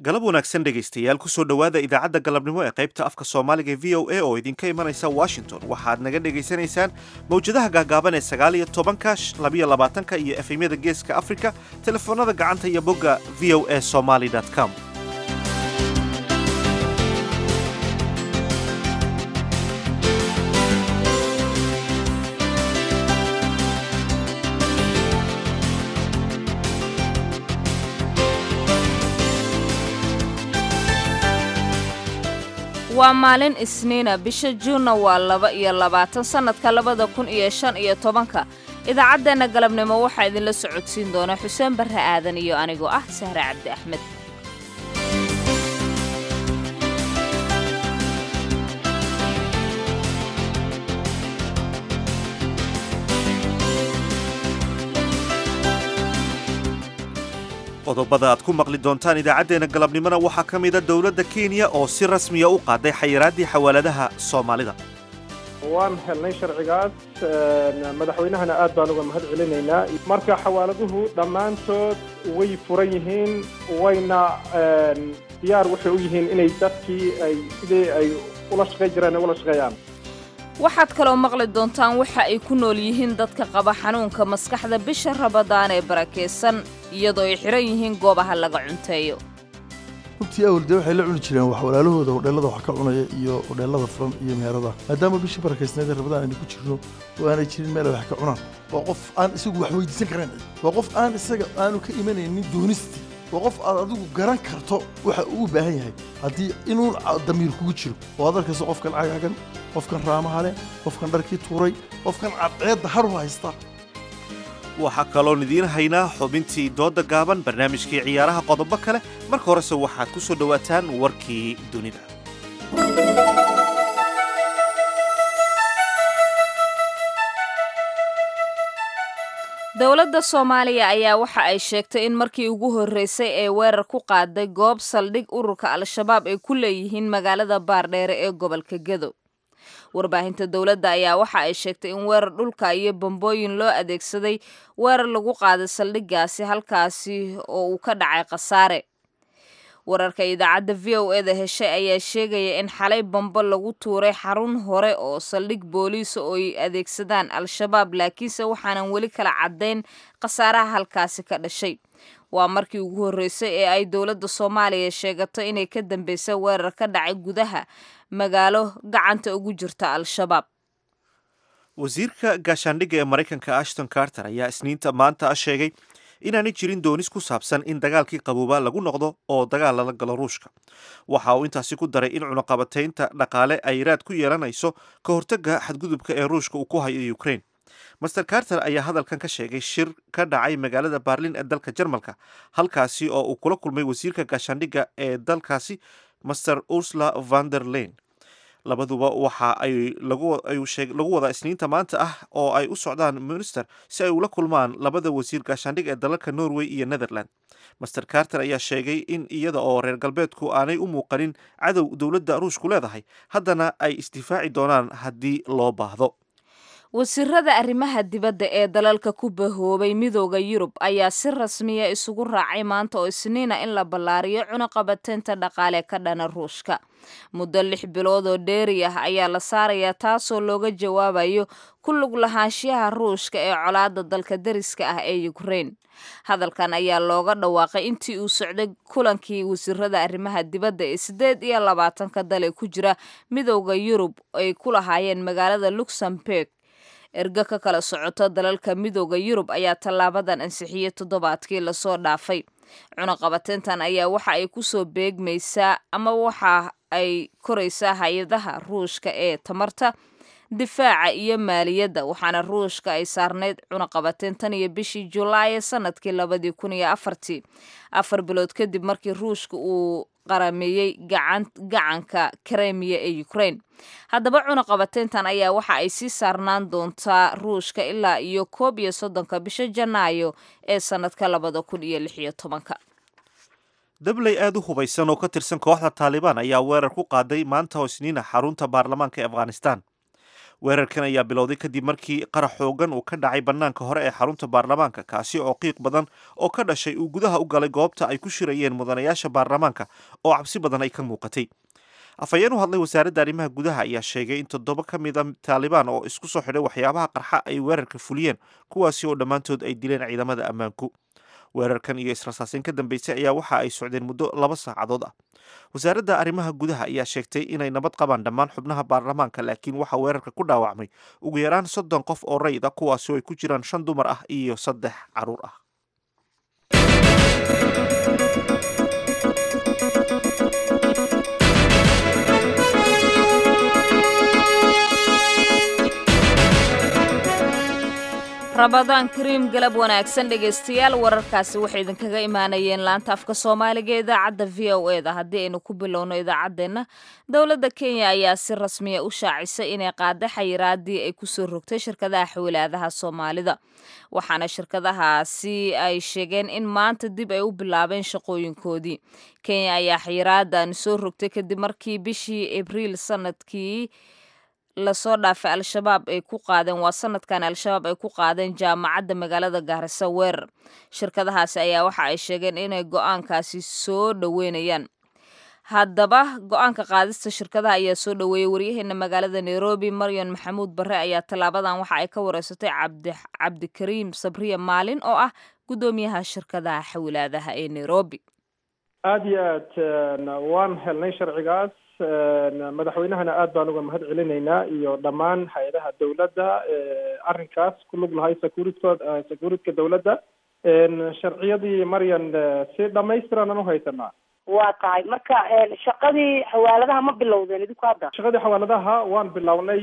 galab wanaagsan dhegaystayaal kusoo dhowaada idaacadda galabnimo ee qaybta afka soomaaliga e v o a oo idinka imanaysa washington waxaad naga dhegaysanaysaan mawjadaha gaagaaban ee sagaal iyo tobanka labiyo labaatanka iyo efemyada geeska afrika telefoonada gacanta iyo bogga v o a somaly com waa maalin isniina bisha juunna waa laba iyo labaatan sannadka labada kun iyo shan iyo tobanka idaacaddeenna galabnimo waxaa idinla socodsiin doona xuseen barre aadan iyo anigoo ah sahre cabdi axmed qodobada aad ku maqli doontaan idaacaddeenna galabnimona waxaa ka mida dowladda kenya oo si rasmiya u qaaday xayiraaddii xawaaladaha soomaalida waan helnay sharcigaas madaxweynahana aad baan uga mahad celinaynaa marka xawaaladuhu dhammaantood way furan yihiin wayna diyaar waxay u yihiin inay dadkii ay sidii ay ula shaqay jireen ay ula shaqeeyaan waxaad kaloo maqli doontaan waxa ay ku nool yihiin dadka qaba xanuunka maskaxda bisha rabadaan ee barakaysan iyadoo ay xihan yihiin goobaha laga cunteeyo runtii awal dee waxay la cuni jireen wax walaalahooda hodheellada wax ka cunaya iyo hodheellada furan iyo meherada maadaama bishii barakaysneed ee rabadaan aynu ku jirno oo aanay jirin meel ay wax ka cunaan waa qof aan isagu wax weydiisan karayn waa qof aan isaga aanu ka imanaynin doonistii waa qof aad adigu garan karto waxa uu u baahan yahay haddii inuun damiir kugu jiro oo aad arkayso qofkan cagaagan qofkan raamaha leh qofkan dharkii tuuray qofkan cadceedda haru haysta waxaa kaloon idiin haynaa xubintii doodda gaaban barnaamijkii ciyaaraha qodobo kale marka horese waxaad ku soo dhowaataan warkii dunida dowladda soomaaliya ayaa waxa ay sheegtay in markii ugu horreysay ee weerar ku qaaday goob saldhig ururka al-shabaab ay ku leeyihiin magaalada baardheere ee gobolka gedo warbaahinta dowladda ayaa waxa ay sheegtay in weerar dhulka iyo bambooyin loo adeegsaday weerar lagu qaaday saldhiggaasi halkaasi oo uu ka dhacay khasaare wararka idaacadda v o eda heshay ayaa sheegaya in xalay bambo lagu tuuray xarun hore oo saldhig booliisa oo ay adeegsadaan al-shabaab laakiinse waxaanan weli kala caddayn khasaaraha halkaasi ka dhashay waa markii ugu horreysay ee ay dowladda soomaaliya sheegato inay ka dambeysay weerar ka dhacay gudaha magaalo gacanta ugu jirta al-shabaab wasiirka gaashaandhigga ee maraykanka ashton carter ayaa isniinta maanta a sheegay inaanay jirin doonis ku saabsan in dagaalkii qaboobaa lagu noqdo oo dagaal lala galo ruushka waxa uu intaasi ku daray in cunaqabataynta dhaqaale ay raad ku yeelanayso ka hortagga xadgudubka ee ruushka uu ku hayo ukraine master carter ayaa hadalkan ka sheegay shir ka dhacay magaalada baarlin ee dalka jarmalka halkaasi oo uu kula kulmay wasiirka gaashaandhigga ee dalkaasi master ursula vander lein labaduba waxa ay lagu wadaa isniinta maanta ah oo ay u socdaan minister si ay ula kulmaan labada wasiir gaashaandhig ee dalalka norway iyo netherland master carter ayaa sheegay in iyada oo reer galbeedku aanay u muuqanin cadow dowladda ruushku leedahay haddana ay isdifaaci doonaan haddii loo baahdo wasiirada arrimaha dibadda ee dalalka ku bahoobay midooda yurub ayaa si rasmiya isugu raacay maanta oo isniina in la ballaariyo cunaqabateynta dhaqaale ka dhana ruushka muddo lix bilood oo dheeri ah ayaa la saarayaa taasoo looga jawaabayo ku lug lahaanshiyaha ruushka ee colaada dalka dariska ah ee ukraine hadalkan ayaa looga dhawaaqay intii uu socday kulankii wasiirada arrimaha dibadda ee siddeed iyo labaatanka dal ee ku jira midooda yurub ay ku lahaayeen magaalada luxemburg ergo ka kala socoto dalalka midooda yurub ayaa tallaabadan ansixiyey toddobaadkii lasoo dhaafay cunaqabateyntan ayaa waxa ay kusoo beegmaysaa ama waxa ay koraysaa hay-adaha ruushka ee tamarta difaaca iyo maaliyadda waxaana ruushka ay saarnayd cunaqabateyn tan iyo bishii julaay sanadkii labadii kun iyo afartii afar bilood kadib markii ruushka uu qarameeyey gacanka kremiya ee ukraine haddaba cunaqabateyntan ayaa waxa ay sii saarnaan doontaa ruushka ilaa iyo koob iyo soddonka bisha janaayo ee sanadka labada kun iyo lix iyo tobanka dabley aada u hubaysan oo ka tirsan kooxda taalibaan ayaa weerar ku qaaday maanta oo isniina xarunta baarlamaanka ee afghanistan weerarkan ayaa bilowday kadib markii qarax xoogan uu ka dhacay bannaanka hore ee xarunta baarlamaanka kaasi oo qiiq badan oo ka dhashay uu gudaha u galay goobta ay ku shirayeen mudanayaasha baarlamaanka oo cabsi badan ay ka muuqatay afhayeen u hadlay wasaaradda arrimaha gudaha ayaa sheegay in toddoba ka mid a taalibaan oo isku soo xidhay waxyaabaha qarxa ay weerarka fuliyeen kuwaasi oo dhammaantood ay dileen ciidamada ammaanku weerarkan iyo israsaasin ka dambeysay ayaa waxa ay socdeen muddo laba saacadood ah wasaaradda arrimaha gudaha ayaa sheegtay inay nabad qabaan dhammaan xubnaha baarlamaanka laakiin waxaa weerarka ku dhaawacmay ugu yaraan soddon qof oo rayid ah kuwaasi oo ay ku jiraan shan dumar ah iyo saddex caruur ah rabadaan kariim galab wanaagsan dhegaystayaal wararkaasi waxay idinkaga imaanayeen laanta afka soomaaliga ee idaacadda v o e da haddii aynu ku bilowno idaacaddeenna dowladda kenya ayaa si rasmiya u shaacisay inay qaada xayiraadii ay kusoo rogtay shirkadaha xawlaadaha soomaalida waxaana shirkadahaasi ay sheegeen in maanta dib ay u bilaabeen shaqooyinkoodii kenya ayaa xayiraadan soo rogtay kadib markii bishii abriil sanadkii lasoo dhaafay al-shabaab ay ku qaadeen waa sanadkan al-shabaab ay ku qaadeen jaamacadda magaalada gaarisa weerar shirkadahaasi ayaa waxa ay sheegeen inay go-aankaasi soo dhoweynayaan haddaba go-aanka qaadista shirkadaha ayaa soo dhoweeyey waryaheena magaalada nairobi maryan maxamuud barre ayaa tallaabadan waxa ay ka wareysatay cabdikariim sabriya maalin oo ah guddoomiyaha shirkadaha xawlaadaha ee nairobi aada iyo aad waan helnay sharcigaas madaxweynahana aad baan uga mahad celinaynaa iyo dhammaan hay-adaha dowladda arrinkaas ku lug lahay securitod securityka dowladda sharciyadii maryan si dhamaystiran aan uhaysanaa waa tahay marka shaqadii xawaaladaha ma bilowdeen idinku hadda shaqadii xawaaladaha waan bilownay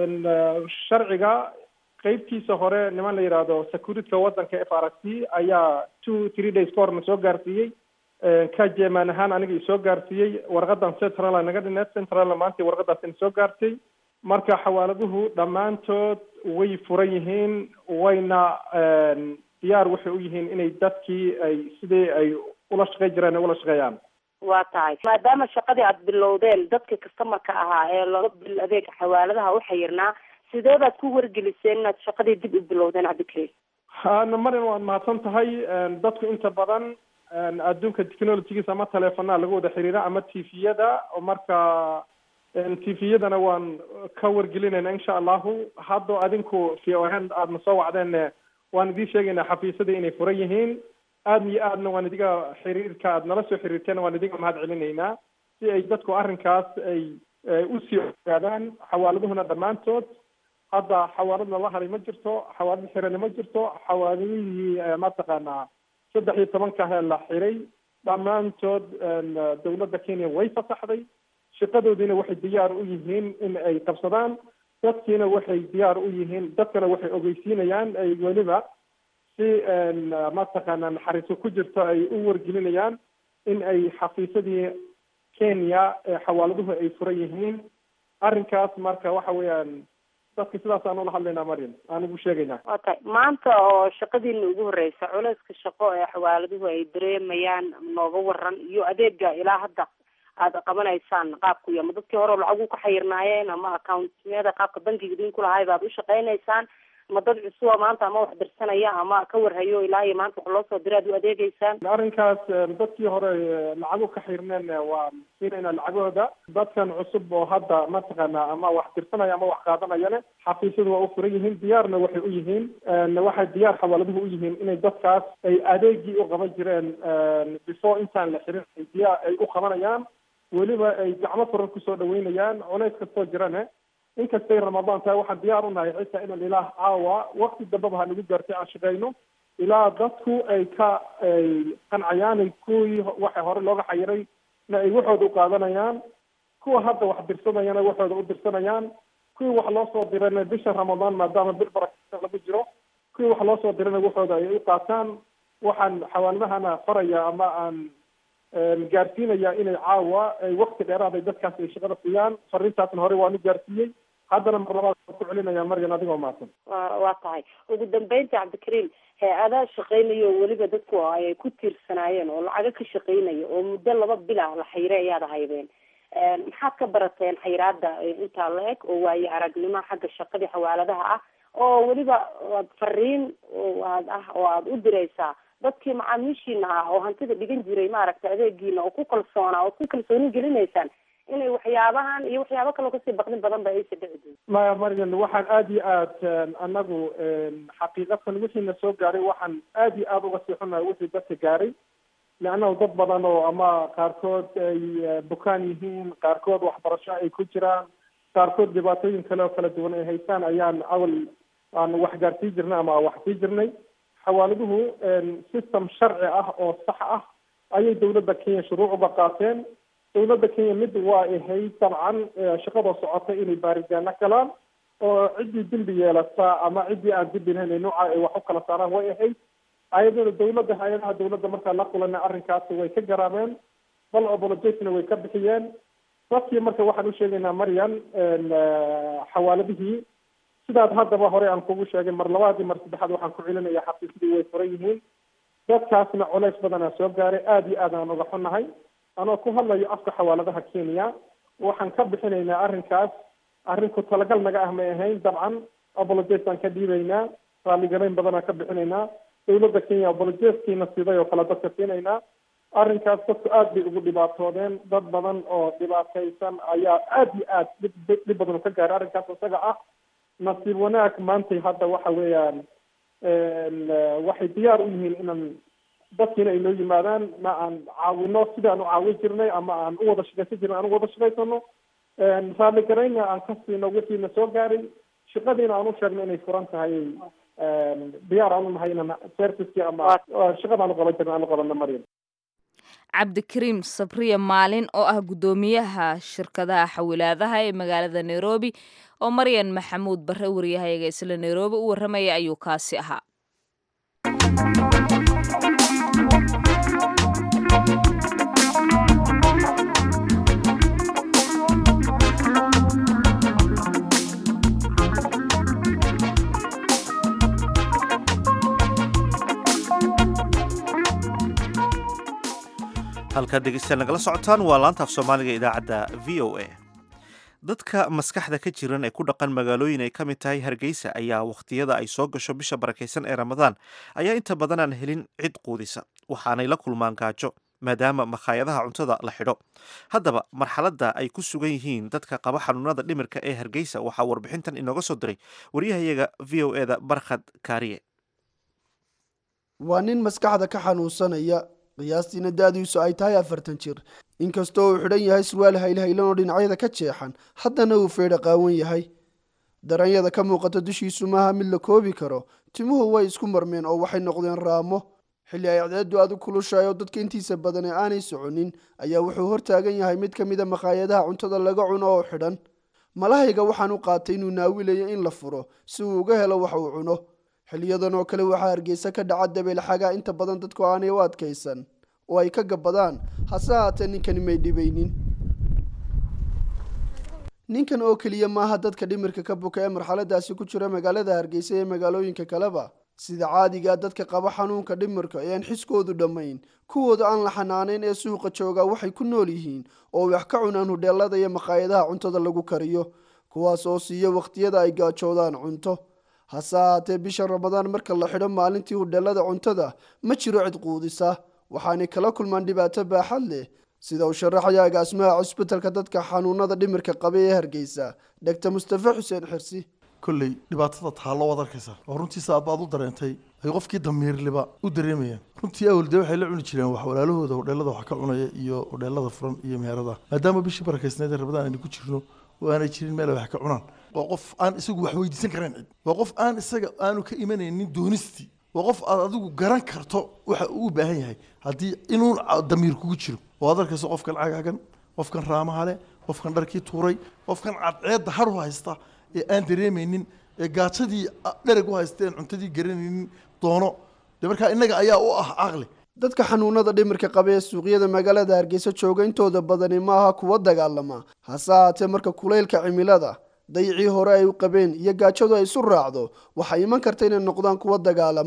sharciga qeybtiisa hore niman la yidhaahdo securityka waddanka f r c ayaa two three days ka hor na soo gaarsiiyey ka jeemaan ahaan aniga isoo gaarsiiyey warqadan central naga dhineed centralna maanta warqadaas ina soo gaartay marka xawaaladuhu dhammaantood way furan yihiin wayna diyaar waxay u yihiin inay dadkii ay sidii ay ula shaqey jireen ay ula shaqeeyaan waa tahay maadaama shaqadii aada bilowdeen dadka customarka ahaa ee laga bil adeega xawaaladaha u xayirnaa sidee baad ku wargeliseen inaad shaqadii dib u bilowdeen cabdikariim marin waad mahadsan tahay dadku inta badan adduunka technologigiisa ama teleefonaa lagu wada xiriira ama tviyada marka tviyadana waan ka wargelinayna insha allahu haddo adinku v o n aadna soo wacdeen waan idiin sheegaynaa xafiisyadii inay furan yihiin aadna iyo aadna waan idiga xiriirka aad nala soo xiriirteen waan idiga mahad celinaynaa si ay dadku arrinkaas ay usii ogaadaan xawaaladuhuna dhammaantood hadda xawaaladna la haray ma jirto xawaalad xirani ma jirto xawaaladihii mataqaanaa saddex iyo tobankahe la xiray dhammaantood dowladda kenya way fasaxday shaqadoodiina waxay diyaar u yihiin in ay qabsadaan dadkiina waxay diyaar u yihiin dadkana waxay ogeysiinayaan ay weliba si mataqaana naxariiso ku jirto ay u wargelinayaan in ay xafiisadii kenya ee xawaaladuhu ay furan yihiin arrinkaas marka waxa weeyaan dadka sidaas aan ula hadlaynaa mariam aan ugu sheegaynaa waa tahay maanta oo shaqadiina ugu horeysa culeyska shaqo ee xawaaladuhu ay dareemayaan nooga waran iyo adeega ilaa hadda aada qabanaysaan qaabku iyo ama dadkii hore lacagu ka xayirnaayeen ama accountyada qaabka bankiga idinku lahay baad u shaqaynaysaan ma dad cusuba maanta ama wax dirsanaya ama ka warhayo ilaa iyo maanta wax loo soo dira aad u adeegeysaan arrinkaas dadkii hore lacagu ka xirneen waa siinayna lacagahooda dadkan cusub oo hadda mataqaana ama wax dirsanaya ama wax qaadanayane xafiisyadu waa u furan yihiin diyaarna waxay u yihiin waxay diyaar xawaaladuhu u yihiin inay dadkaas ay adeegii u qaban jireen before intaan la xirin ay diyaar ay u qabanayaan weliba ay gacmo furan kusoo dhaweynayaan culays kastoo jirane inkastay ramadaan tahay waxaan diyaar u nahay xitaa inaan ilaah caawa wakti dambaba ha nagu gaartay aan shaqeyno ilaa dadku ay ka ay qancayaan kuwii waxa hore looga xayiray na ay waxooda u qaadanayaan kuwa hadda wax dirsanayana waxooda u dirsanayaan kuwii wax loo soo dirana bisha ramadaan maadaama bil barakeysan lagu jiro kuwii wax loo soo dirana waxooda ay u qaataan waxaan xawaaladahana faraya ama aan gaarsiinaya inay caawa ay wakti dheeraad ay dadkaas ay shaqada siiyaan fariintaasna hore waan u gaarsiiyey haddana mar labaad waan ku celinaya maryan adigoo mahadsan wa waa tahay ugu dambeynta cabdikariim hay-adaa shaqeynayo oo weliba dadku ay ku tiirsanaayeen oo lacago ka shaqeynaya oo muddo laba bil ah la xayray ayaad haydeen maxaad ka barateen xayiraada intaa la eg oo waaye aragnimo xagga shaqadii xawaaladaha ah oo weliba aad fariin aad ah oo aada u diraysaa dadkii macaamiishiina ah oo hantida dhigan jiray maaragtay adeegiina oo ku kalsoonaa oo ku kalsooni gelinaysaan inay waxyaabahan iyo waxyaabo kaloo kasii baqdin badan ba aysa dhici doon maya marian waxaan aada iyo aad anagu xaqiiqatan wixiina soo gaaray waxaan aada iyo aada uga sii xunahay wixii dadka gaaray leannahu dad badan oo ama qaarkood ay bukaan yihiin qaarkood waxbarasho ay ku jiraan qaarkood dhibaatooyin kale oo kala duwan ay haystaan ayaan awal aan wax gaarsii jirnay ama wax sii jirnay xawaaladuhu system sharci ah oo sax ah ayay dawladda kenya shuruuc uga qaateen dawladda kenya mid waa ahayd dabcan shaqadoo socota inay baarigaano galaan oo ciddii dembi yeelata ama ciddii aan dembi lahayn nooca ay wax u kala saaraan way ahayd ayadana dawladda hay-adaha dawladda markaa la kulana arrinkaasi way ka garaameen bal obolojetna way ka bixiyeen dadkii marka waxaan u sheegaynaa maryan xawaaladihii sidaad haddaba hore aan kugu sheegay mar labaadii mar saddexaad waxaan ku celinaya xafiisyadii way furan yihiin dadkaasna culays badanaa soo gaaray aada iyo aad aan uga xunnahay anoo ku hadlayo afka xawaaladaha kenya waxaan ka bixinaynaa arrinkaas arrin ku talagal naga ah may ahayn dabcan apologet baan ka dhiibaynaa raalligalayn badanaan ka bixinaynaa dawladda kenya apologeskiina siday oo kale dadka siinaynaa arrinkaas dadku aad bay ugu dhibaatoodeen dad badan oo dhibaataysan ayaa aada iyo aad dhib dhib badan ka gaaray arrinkaas isaga ah nasiib wanaag maantay hadda waxa weeyaan waxay diyaar u yihiin inaan dadkiina ay noo yimaadaan ma aan caawino sidaan u caawin jirnay ama aan u wada shaqaysan jirnay aan u wada shaqaysano raalligarayna aan ka siino wixiina soo gaaray shaqadiina aan u sheegno inay furan tahay diyaar aan u nahay inaan serviceki ama shaqadaan u qaban jirna aan u qabano maryam cabdikariim sabriya maalin oo ah guddoomiyaha shirkadaha xawilaadaha ee magaalada nairobi oo maryan maxamuud barre wariyahayaga isla nairobi u warramaya ayuu kaasi ahaa halkaad dhegeystayaal nagala socotaan waa laanta af soomaaliga idaacadda v o a dadka maskaxda ka jiran ee ku dhaqan magaalooyin ay ka mid tahay hargeysa ayaa wakhtiyada ay soo gasho bisha barakaysan ee ramadaan ayaa inta badan aan helin cid quudisa waxaanay la kulmaan gaajo maadaama makhaayadaha cuntada la xidho haddaba marxaladda ay ku sugan yihiin dadka qaba xanuunada dhimirka ee hargeysa waxaa warbixintan inooga soo diray waryahayaga v o eda barkhad kaariye waa nin maskaxda ka xanuunsanaya qiyaastiina da-diisu ay tahay afartan jir inkastoo uu xidhan yahay surwaal haylhaylan oo dhinacyada ka jeexan haddana uu feedha qaawan yahay daranyada ka muuqata dushiisu maaha mid la koobi karo timuhu way isku marmeen oo waxay noqdeen raamo xilli ay cadceeddu aad u kulushahay oo dadka intiisa badan ee aanay soconin ayaa wuxuu hortaagan yahay mid ka mida makhaayadaha cuntada laga cuno oo xidhan malahayga waxaan u qaatay inuu naawilayo in la furo si uu uga helo wax uu cuno xiliyadan oo kale waxaa hargeysa ka dhaca dabeel xagaa inta badan dadku aanay u adkaysan oo ay ka gabbadaan hase haatee ninkani may dhibaynin ninkan oo keliya maaha dadka dhimirka ka buka ee marxaladaasi ku jira magaalada hargeysa ee magaalooyinka kaleba sida caadigaa dadka qaba xanuunka dhimirka ee aan xiskoodu dhammayn kuwooda aan la xanaanayn ee suuqa joogaa waxay ku nool yihiin oo wax ka cunaan hudheelada iyo makhaayadaha cuntada lagu kariyo kuwaas oo siiya wakhtiyada ay gaajoodaan cunto hase haatee bisha ramadaan marka la xidho maalintii hudheelada cuntada ma jiro cid quudisa waxaanay kala kulmaan dhibaato baaxad leh sida uu sharaxaya agaasimaha cusbitalka dadka xanuunada dhimirka qaba ee hargeysa dhegta mustafe xuseen xirsi kolley dhibaatada taallo waad arkaysaa oo runtiisa aad baad u dareentay ay qofkii damiirliba u dareemayaan runtii awal dee waxay la cuni jireen wax walaalahooda hodheelada wax ka cunaya iyo hodheelada furan iyo meherada maadaama bishii barakaysneed ee rabadaan aynu ku jirno oo aanay jirin meel ay wax ka cunaan waa qof aan isagu wax weydiisan karayn cid waa qof aan isaga aanu ka imanaynin doonistii waa qof aad adigu garan karto waxa uu u baahan yahay haddii inuun damiir kugu jiro oo aad arkayso qofkan cagaagan qofkan raamaha leh qofkan dharkii tuuray qofkan cadceedda har u haysta ee aan dareemaynin ee gaajadii dhereg u haysteen cuntadii garanaynin doono dee markaa innaga ayaa u ah caqli dadka xanuunada dhimirka qaba ee suuqyada magaalada hargeysa jooga intooda badani maaha kuwa dagaalama hase haatee marka kulaylka cimilada dayicii hore ay u qabeen iyo gaajadu ay isu raacdo waxay iman karta inay noqdaan kuwa dagaalama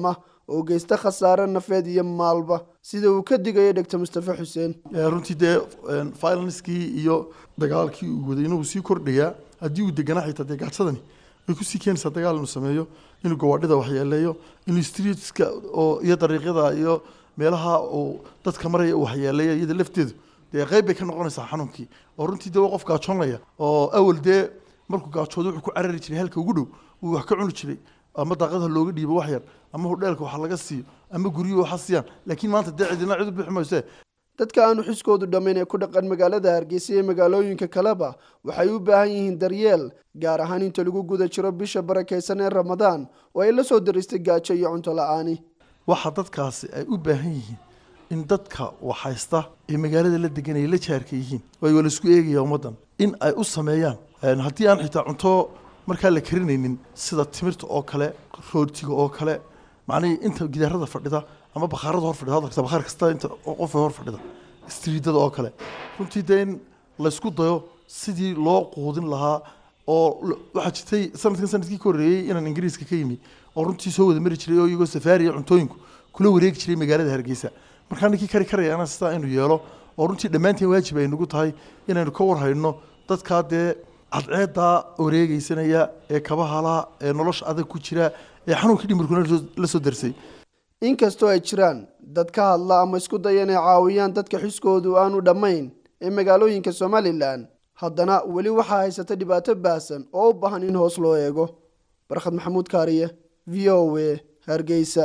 oo geysta khasaare nafeed iyo maalba sida uu ka digayo dhegta mustafe xuseen runtii dee violence-kii iyo dagaalkii uu waday inuu sii kordhayaa haddii uu deganaa xitaa dee gaajadani way kusii keenaysaa dagaal inuu sameeyo inuu gawaadhida waxyeeleeyo inuu streetska oo iyo dariiqyada iyo meelaha uu dadka maraya uu waxyeeleeyo iyada lafteedu dee qeyb bay ka noqonaysaa xanuunkii oo runtii dee waa qof gaajoonaya oo awal dee markuu gaajoodo wuxuu ku carari jiray halka ugu dhow uu wax ka cuni jiray ama daaqadaha looga dhiibo wax yar ama hudheelka wax laga siiyo ama guryuhu waxa siiyaan laakiin maanta dee cidina cid u bixi mayse dadka aanu xuskoodu dhammayn ee ku dhaqan magaalada hargeysa iyo magaalooyinka kaleba waxay u baahan yihiin daryeel gaar ahaan inta lagu guda jiro bisha barakaysan ee ramadaan oo ay la soo daristay gaajo iyo cunto la-aani waxa dadkaasi ay u baahan yihiin in dadka waxhaysta ee magaalada la deganaya la jaarka yihiin way wala isku eegaya ummaddan in ay u sameeyaan haddii aan xitaa cunto markaa la karinaynin sida timirta oo kale rootiga oo kale macnihii inta gidaarada fadhida ama bakhaarada hor fadhida hadalka bakhaar kasta inta qof hor fadhida istriidada oo kale runtii dee in laysku dayo sidii loo quudin lahaa oo waxaa jirtay sanadkan sanadkii ka horreeyey inaan ingiriiska ka yimi oo runtii soo wada mari jiray oo iyagoo safaariya cuntooyinku kula wareegi jiray magaalada hargeysa markaa ninkii kari karayana sidaa inuu yeelo oo runtii dhammaanteen waajib ay nagu tahay inaynu ka warhayno dadkaa dee cadceedaa wareegeysanaya ee kabahala ee nolosha adag ku jira ee xanuunkii dhimirkuna la soo darsay inkastoo ay jiraan dad ka hadla ama isku daya inay caawiyaan dadka xuskoodu aanu dhammayn ee magaalooyinka somalilan haddana weli waxaa haysata dhibaato baahsan oo u baahan in hoos loo eego barkhad maxamuud kaariye v o a hargeysa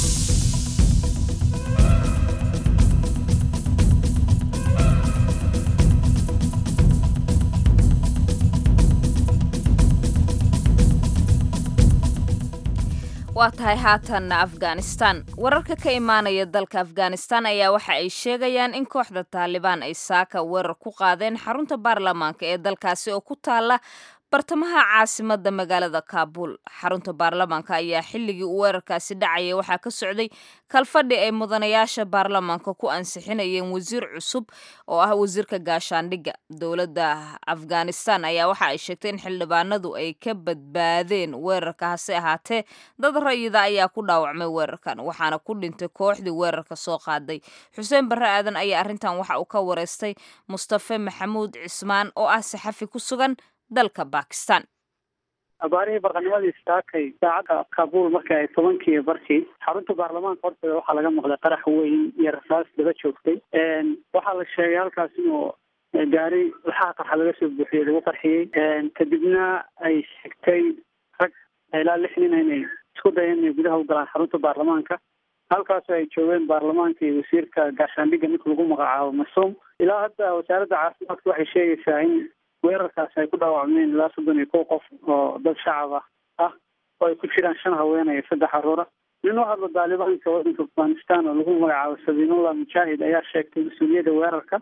waa tahay haatanna afghanistan wararka ka imaanaya dalka afghanistan ayaa waxa ay sheegayaan in kooxda taalibaan ay saaka weerar ku qaadeen xarunta baarlamaanka ee dalkaasi oo ku taala bartamaha caasimada magaalada kaabul xarunta baarlamaanka ayaa xilligii uu weerarkaasi dhacaya waxaa ka socday kalfadhi ay mudanayaasha baarlamaanka ku ansixinayeen wasiir cusub oo ah wasiirka gaashaandhigga dowladda afghanistan ayaa waxa ay sheegtay in xildhibaanadu ay ka badbaadeen weerarka hase ahaatee dad rayida ayaa ku dhaawacmay weerarkan waxaana ku dhintay kooxdii weerarka soo qaaday xuseen barre aadan ayaa arrintan waxa uu ka wareystay mustafe maxamuud cismaan oo ah saxafi ku sugan dalka bakistan abaarihii barqanimadii istaakay saacadda kaabul markii ay tobankii barkii xarunta baarlamaanka horteeda waxaa laga maqlay qarax weyn iyo rasaas daba joogtay waxaa la sheegay halkaas inuu gaari laxaha qarxa laga soo buuxiyey lagu qarxiyey kadibna ay sheegtay rag ilaa lix nin inay isku dayeen inay gudaha u galaan xarunta baarlamaanka halkaasoo ay joogeen baarlamaanka iyo wasiirka gaashaandhigga ninka lagu magacaabo masuum ilaa hadda wasaaradda caafimaadka waxay sheegaysaa in weerarkaasi ay ku dhaawacmeen ilaa soddon iyo kow qof oo dad shacab ah ah oo ay ku jiraan shan haweenaya saddex caruura nin u hadla daalibaanka waddanka afghanistan oo lagu magacaabo sabiinullah mujaahid ayaa sheegtay mas-uuliyadda weerarka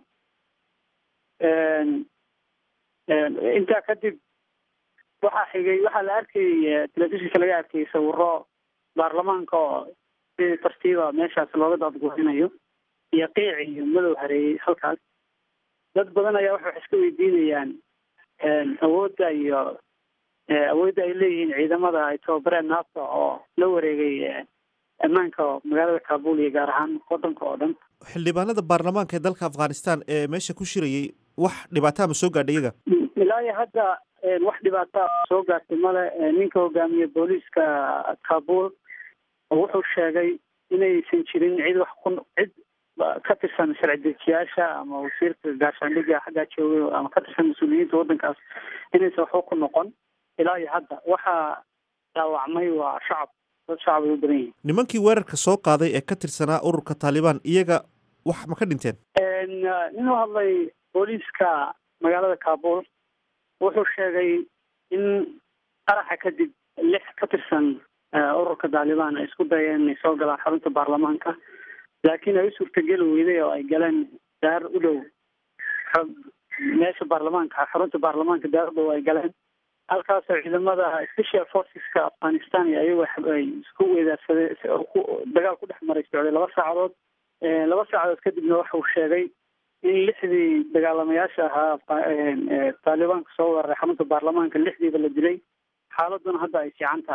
intaa kadib waxaa xigay waxaa la arkayay telefishinka laga arkayay sawiro baarlamaanka oo si tartiiba meeshaas looga daadgurinayo iyo qiic iyo madow hareeyey halkaas dad badan ayaa waxay wax iska weydiinayaan awoodda iyo awoodda ay leeyihiin ciidamada ay tababareen naafta oo la wareegay ammaanka magaalada kaabul iyo gaar ahaan waddanka oo dhan xildhibaanada baarlamaanka ee dalka afghanistan ee meesha ku shirayay wax dhibaataa ma soo gaadhay iyaga ilaa iyo hadda wax dhibaata soo gaartay male ninka hogaamiye booliiska kaabul wuxuu sheegay inaysan jirin cid wax ku cid ka tirsan sharci dejiyaasha ama wasiirka gaashaandhigga xaggaa joogay ama ka tirsan mas-uuliyiinta waddankaas inaysan waxba ku noqon ilaa iyo hadda waxaa dhaawacmay waa shacab dad shacab ay u badan yihiin nimankii weerarka soo qaaday ee ka tirsanaa ururka taalibaan iyaga wax ma ka dhinteen nin u hadlay booliiska magaalada kaabul wuxuu sheegay in qaraxa kadib lix ka tirsan ururka taalibaan ay isku dayeen inay soo galaan xarunta baarlamaanka laakiin ay u suurtageli weyday oo ay galeen daar u dhow meesha baarlamaanka xarunta baarlamaanka daar u dhow ay galeen halkaasoo ciidamada special forceska afghanistan iyo ayago ay isku weedaarsadeen dagaal ku dhex maray socday laba saacadood laba saacadood kadibna waxa uu sheegay in lixdii dagaalamayaasha ahaa taalibaanka soo weeraray xarunta baarlamaanka lixdiiba la dilay xaaladuna hadda ay fiican tahay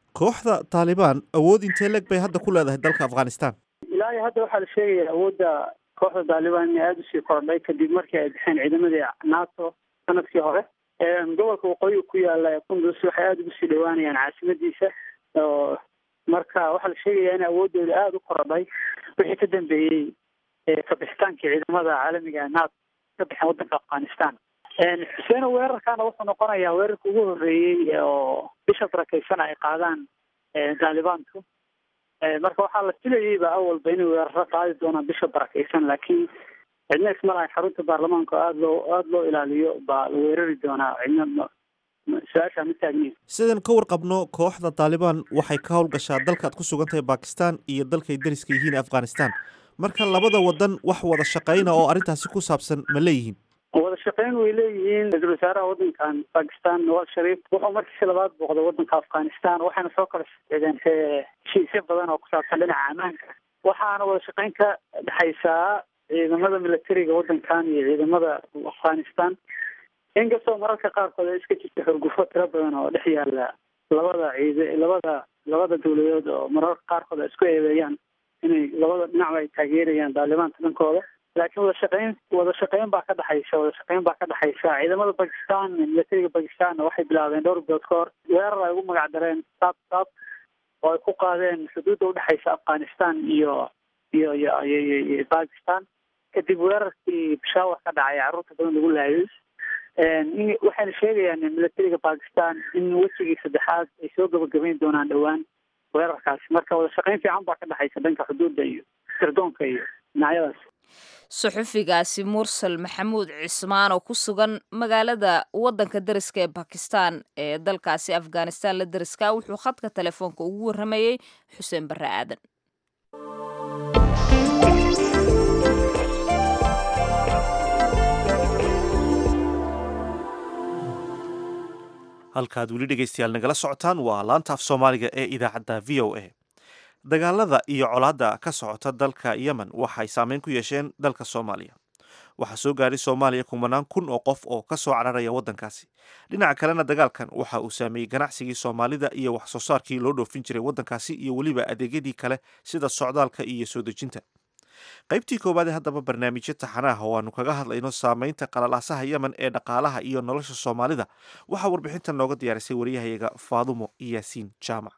kooxda taalibaan awood intee leg bay hadda ku leedahay dalka afghanistan ilaa iyo hadda waxaa la sheegaya awoodda kooxda taalibaan inay aada usii kordhay kadib markii ay bixeen ciidamadii nato sanadkii hore gobolka waqooyiga ku yaala ee qundus waxay aada ugu sii dhawaanayaan caasimadiisa oo marka waxaa la sheegaya in awoodooda aada u korodhay wixii ka dambeeyey kabixitaankii ciidamada caalamiga ee nato ka bixeen waddanka afghanistan xuseeno weerarkaana wuxuu noqonayaa weerarka ugu horreeyey oo bisha barakeysan ay qaadaan taalibaanku marka waxaa la filayeyba awalba inay weeraro qaadi doonaan bisha barakeysan laakiin cidna isma lahayn xarunta baarlamaanka oo aada loo aada loo ilaaliyo baa la weerari doonaa cidna su-aashaa ma taagniin sidan ka warqabno kooxda taalibaan waxay ka howlgashaa dalkaad ku sugan tahay bakistan iyo dalkay dariska yihiin afghanistan marka labada wadan wax wada shaqeyna oo arrintaasi ku saabsan ma leeyihiin wada shaqeyn way leeyihiin ra-iisul wasaaraha waddankan bakistan nawaz shariif wuxuu markiisi labaad booqday waddanka afghanistan waxayna soo kala socdeen heshiisyo badan oo ku saabsan dhinaca ammaanka waxaana wada shaqeyn ka dhexaysaa ciidamada militariga waddankan iyo ciidamada afghanistan inkastoo mararka qaarkood ay iska jirta xurgufo tiro badan oo dhex yaala labada ciid labada labada dawladood oo mararka qaarkood ay isku eedeeyaan inay labada dhinacba ay taageerayaan daalibaanta dhankooda laakiin wada shaqeyn wada shaqeyn baa ka dhexaysa wada shaqeyn baa ka dhexaysa ciidamada bakistan militariga bakistanna waxay bilaabeen dhowr bilood ka hor weerar ay ugu magac dareen sab sab oo ay ku qaadeen xuduudda udhexaysa afghanistan iyo iyo iyo iyo bakistan kadib weerarkii peshawar ka dhacay carruurta badan lagu laayay waxayna sheegayaan militariga bakistan in wejigii saddexaad ay soo gabagabayn doonaan dhowaan weerarkaasi marka wada shaqeyn fiican baa ka dhexaysa dhanka xuduudda iyo sirdoonka iyo dhinacyadaas suxufigaasi mursal maxamuud cismaan oo ku sugan magaalada waddanka dariska ee bakistan ee dalkaasi afghanistan la dariska wuxuu khadka telefoonka ugu warramayey xuseen barre aadan halkaad weli dhegaystayaal nagala socotaan waa laanta af soomaaliga ee idaacadda v o a dagaalada iyo colaadda ka socota dalka yemen waxay saameyn ku yeesheen dalka soomaaliya waxaa soo gaadhay soomaaliya kumanaan kun oo qof oo ka soo cararaya waddankaasi dhinaca kalena dagaalkan waxa uu saameeyey ganacsigii soomaalida iyo wax soo saarkii loo dhoofin jiray waddankaasi iyo weliba adeegyadii kale sida socdaalka iyo soo dejinta qaybtii koowaadee haddaba barnaamijyo taxanaah oo aanu kaga hadlayno saameynta qalalaasaha yemen ee dhaqaalaha iyo nolosha soomaalida waxaa warbixintan nooga diyaarisay waryahayaga faadumo yaasiin jaamac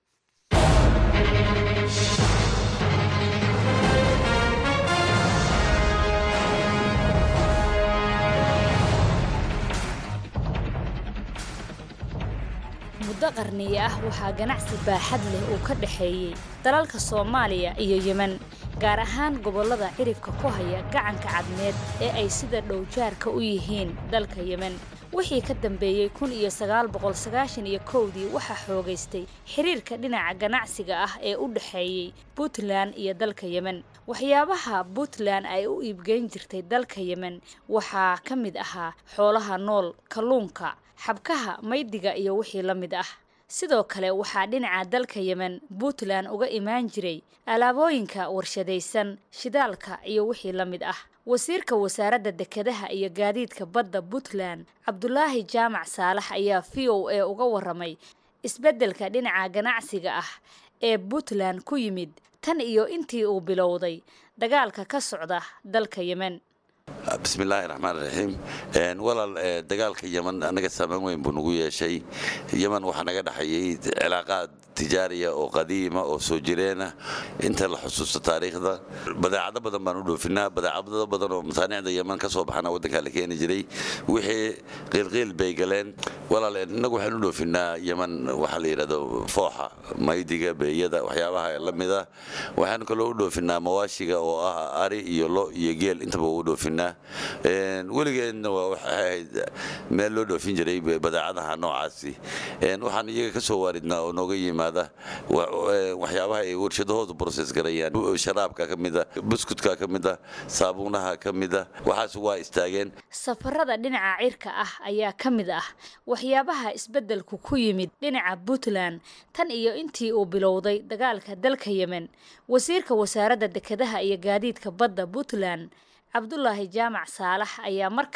muddo qarniye ah waxaa ganacsi baaxad leh uu ka dhexeeyey dalalka soomaaliya iyo yemen gaar ahaan gobollada ciribka ku haya gacanka cadmeed ee ay sida dhowjaarka u yihiin dalka yemen wixii ka dambeeyey kun iyo sagaal boqol sagaashan iyo kowdii waxaa xoogaystay xiriirka dhinaca ganacsiga ah ee u dhexeeyey puntland iyo dalka yemen waxyaabaha puntland ay u iibgeyn jirtay dalka yemen waxaa ka mid ahaa xoolaha nool kalluunka xabkaha maydiga iyo wixii la mid ah sidoo kale waxaa dhinaca dalka yemen puntland uga imaan jiray alaabooyinka warshadaysan shidaalka iyo wixii la mid ah wasiirka wasaaradda dekedaha iyo gaadiidka badda puntland cabdulaahi jaamac saalax ayaa v o a uga waramay isbeddelka dhinaca ganacsiga ah ee puntland ku yimid tan iyo intii uu bilowday dagaalka ka socda dalka yemen bismillaahi raxmaan raxiim walaal dagaalka yeman annaga saameyn weyn buu nagu yeeshay yeman waxaa naga dhexeeyey cilaaqaad tijaariya oo qadiima oo soo jireena inta la xusuusto taariikhda badeecado badan baan u dhoofinaa badeecado badan oo masaanicda yeman ka soo baxana waddankaa la keeni jiray wixii qiilqiil bay galeen walaal innagu waxaan u dhoofinaa yeman waxaa la yidhahdo fooxa maydiga beeyada waxyaabaha la mida waxaan kaloo u dhoofinaa mawaashiga oo ah ari iyo lo iyo geel intaba u dhoofinaa weligeedna waa waxay ahayd meel loo dhoofin jiray badeecadaha noocaasi waxaan iyaga ka soo waaridnaa oo nooga yimaada waxyaabaha ay warshadahoodu broses garayaan sharaabka ka mida buskutka ka mida saabuunaha ka mida waxaas waa istaageen safarada dhinaca cirka ah ayaa ka mid ah waxyaabaha isbeddelku ku yimid dhinaca puntland tan iyo intii uu bilowday dagaalka dalka yemen wasiirka wasaaradda dekedaha iyo gaadiidka badda puntland cabdulaahi jaamac saalax ayaa mar kale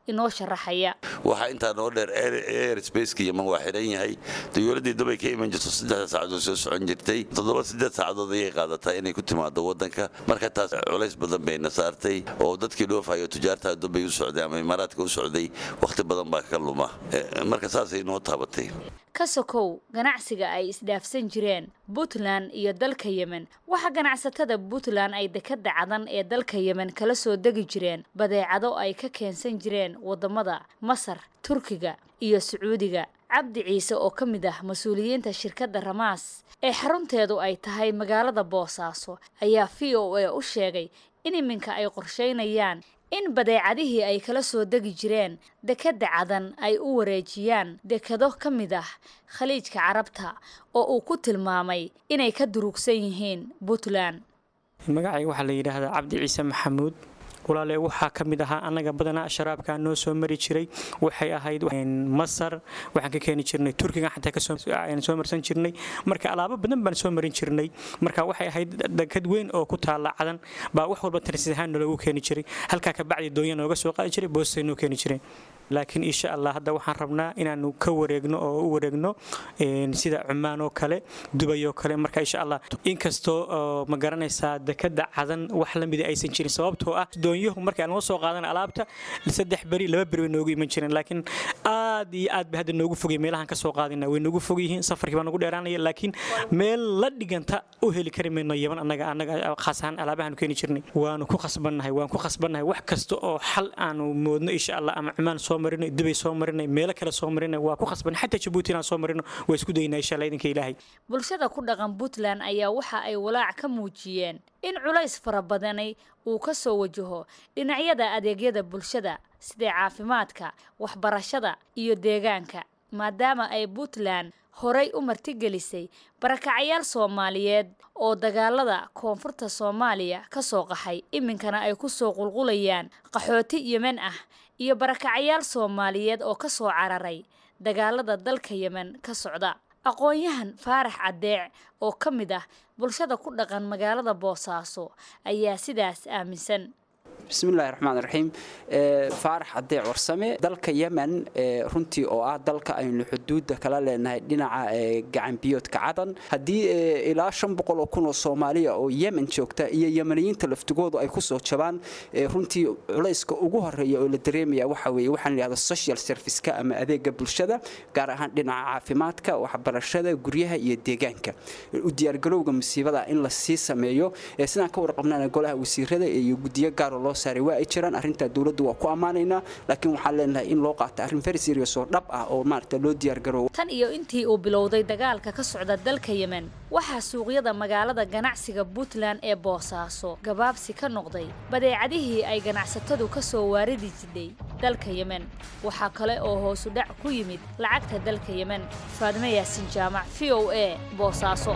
inoo sharaxaya waxaa intaa noo dheer airsbaceka yeman waa xidhan yahay dawladdii dubay ka iman jirto saddexda saacadood soo socon jirtay toddoba siddeed saacadood ayay qaadataa inay ku timaado waddanka marka taas culays badan bayna saartay oo dadkii dhoofayo tujaarta dubay u socday ama imaaraadka u socday wakhti badan baa ka luma marka saasay noo taabatay ka sokow ganacsiga ay isdhaafsan jireen puntland iyo dalka yemen waxaa ganacsatada puntland ay dekada cadan ee dalka yemen kala soo degi jireen badeecado ay ka keensan jireen wadamada masar turkiga iyo sacuudiga cabdi ciise oo ka mid ah mas-uuliyiinta shirkadda ramaas ee xarunteedu ay tahay magaalada boosaaso ayaa v o a u sheegay in iminka ay qorsheynayaan in badeecadihii ay kala soo degi jireen dekadda cadan ay u wareejiyaan dekado ka mid ah khaliijka carabta oo uu ku tilmaamay inay ka durugsan yihiin puntland magacayga waxaa la yidhaahdaa cabdi ciise maxamuud walaale waxaa ka mid ahaa annaga badanaa sharaabka noo soo mari jiray waxay ahayd masar waxaan ka keeni jirnay turkiga xataa kasoo soo marsan jirnay marka alaabo badan baan soo marin jirnay marka waxay ahayd dekad weyn oo ku taala cadan baa wax walba tarsis ahaan naloogu keeni jiray halkaa kabacdi doonya nooga soo qaadi jiray boostay noo keeni jireen laakiin insha allah hadda waxaan rabnaa inaanu ka wareegno oo u wareegno sida cumaan oo kale dubay oo kale marka insha allah inkastoo ma garanaysaa dekada cadan wax la mida aysan jirin sababtoo ah doonyuhu marka aan soo qaadana alaabta saddex beri laba beri way noogu iman jireen laakiin aad iyo aad bay hadda noogu fogay meelahan kasoo qaadina way noogu fog yihiin safarkii baa nagu dheeraanaya laakiin meel la dhiganta u heli kari mayno yaman annaga annaga khaas ahaan alaabahaanu keeni jirnay waanu ku khasbannahay waan ku khasbannahay wax kasta oo xal aanu moodno insha allah ama cumaan soo marinay dubay soo marinay meelo kale soo marinay waa ku khasban xataa jabuuti inaan soo marino waa isku daynaa insha allah idinka ilaahay bulshada ku dhaqan puntland ayaa waxa ay walaac ka muujiyeen in culays fara badani uu ka soo wajaho dhinacyada adeegyada bulshada sida caafimaadka waxbarashada iyo deegaanka maadaama ay puntland horay u martigelisay barakacayaal soomaaliyeed oo dagaalada koonfurta soomaaliya ka soo qaxay iminkana ay ku soo qulqulayaan qaxooti yemen ah iyo barakacayaal soomaaliyeed oo ka soo cararay dagaalada dalka yemen ka socda aqoon-yahan faarax caddeec oo ka mid ah bulshada ku dhaqan magaalada boosaaso ayaa sidaas aaminsan bismillahi raxmaan raxiim faarax cadee warsame dalka yemen runtii oo ah dalka aynu xuduudda kala leenahay dhinaca gacanbiyoodka cadan haddii ilaa shan boqol oo kun oo soomaaliya oo yemen joogta iyo yemeniyiinta laftigoodu ay kusoo jabaan runtii culayska ugu horeeya oo la dareemaya waxa weeye waxaan layihahda social serviceka ama adeega bulshada gaar ahaan dhinaca caafimaadka waxbarashada guryaha iyo deegaanka u diyaargarowga musiibada in la sii sameeyo sidaan ka warqabnana golaha wasiirada iyo guddiyo gaaro loo saaray waa ay jiraan arrintaa dowladdu waa ku ammaanaynaa laakiin waxaan leenahay in loo qaato arrin very serious oo dhab ah oo maaragta loo diyaargaroowo tan iyo intii uu bilowday dagaalka ka socda dalka yemen waxaa suuqyada magaalada ganacsiga puntland ee boosaaso gabaabsi ka noqday badeecadihii ay ganacsatadu ka soo waaridi jidhay dalka yemen waxaa kale oo hoosu dhac ku yimid lacagta dalka yemen faadme yaasin jaamac v o a boosaaso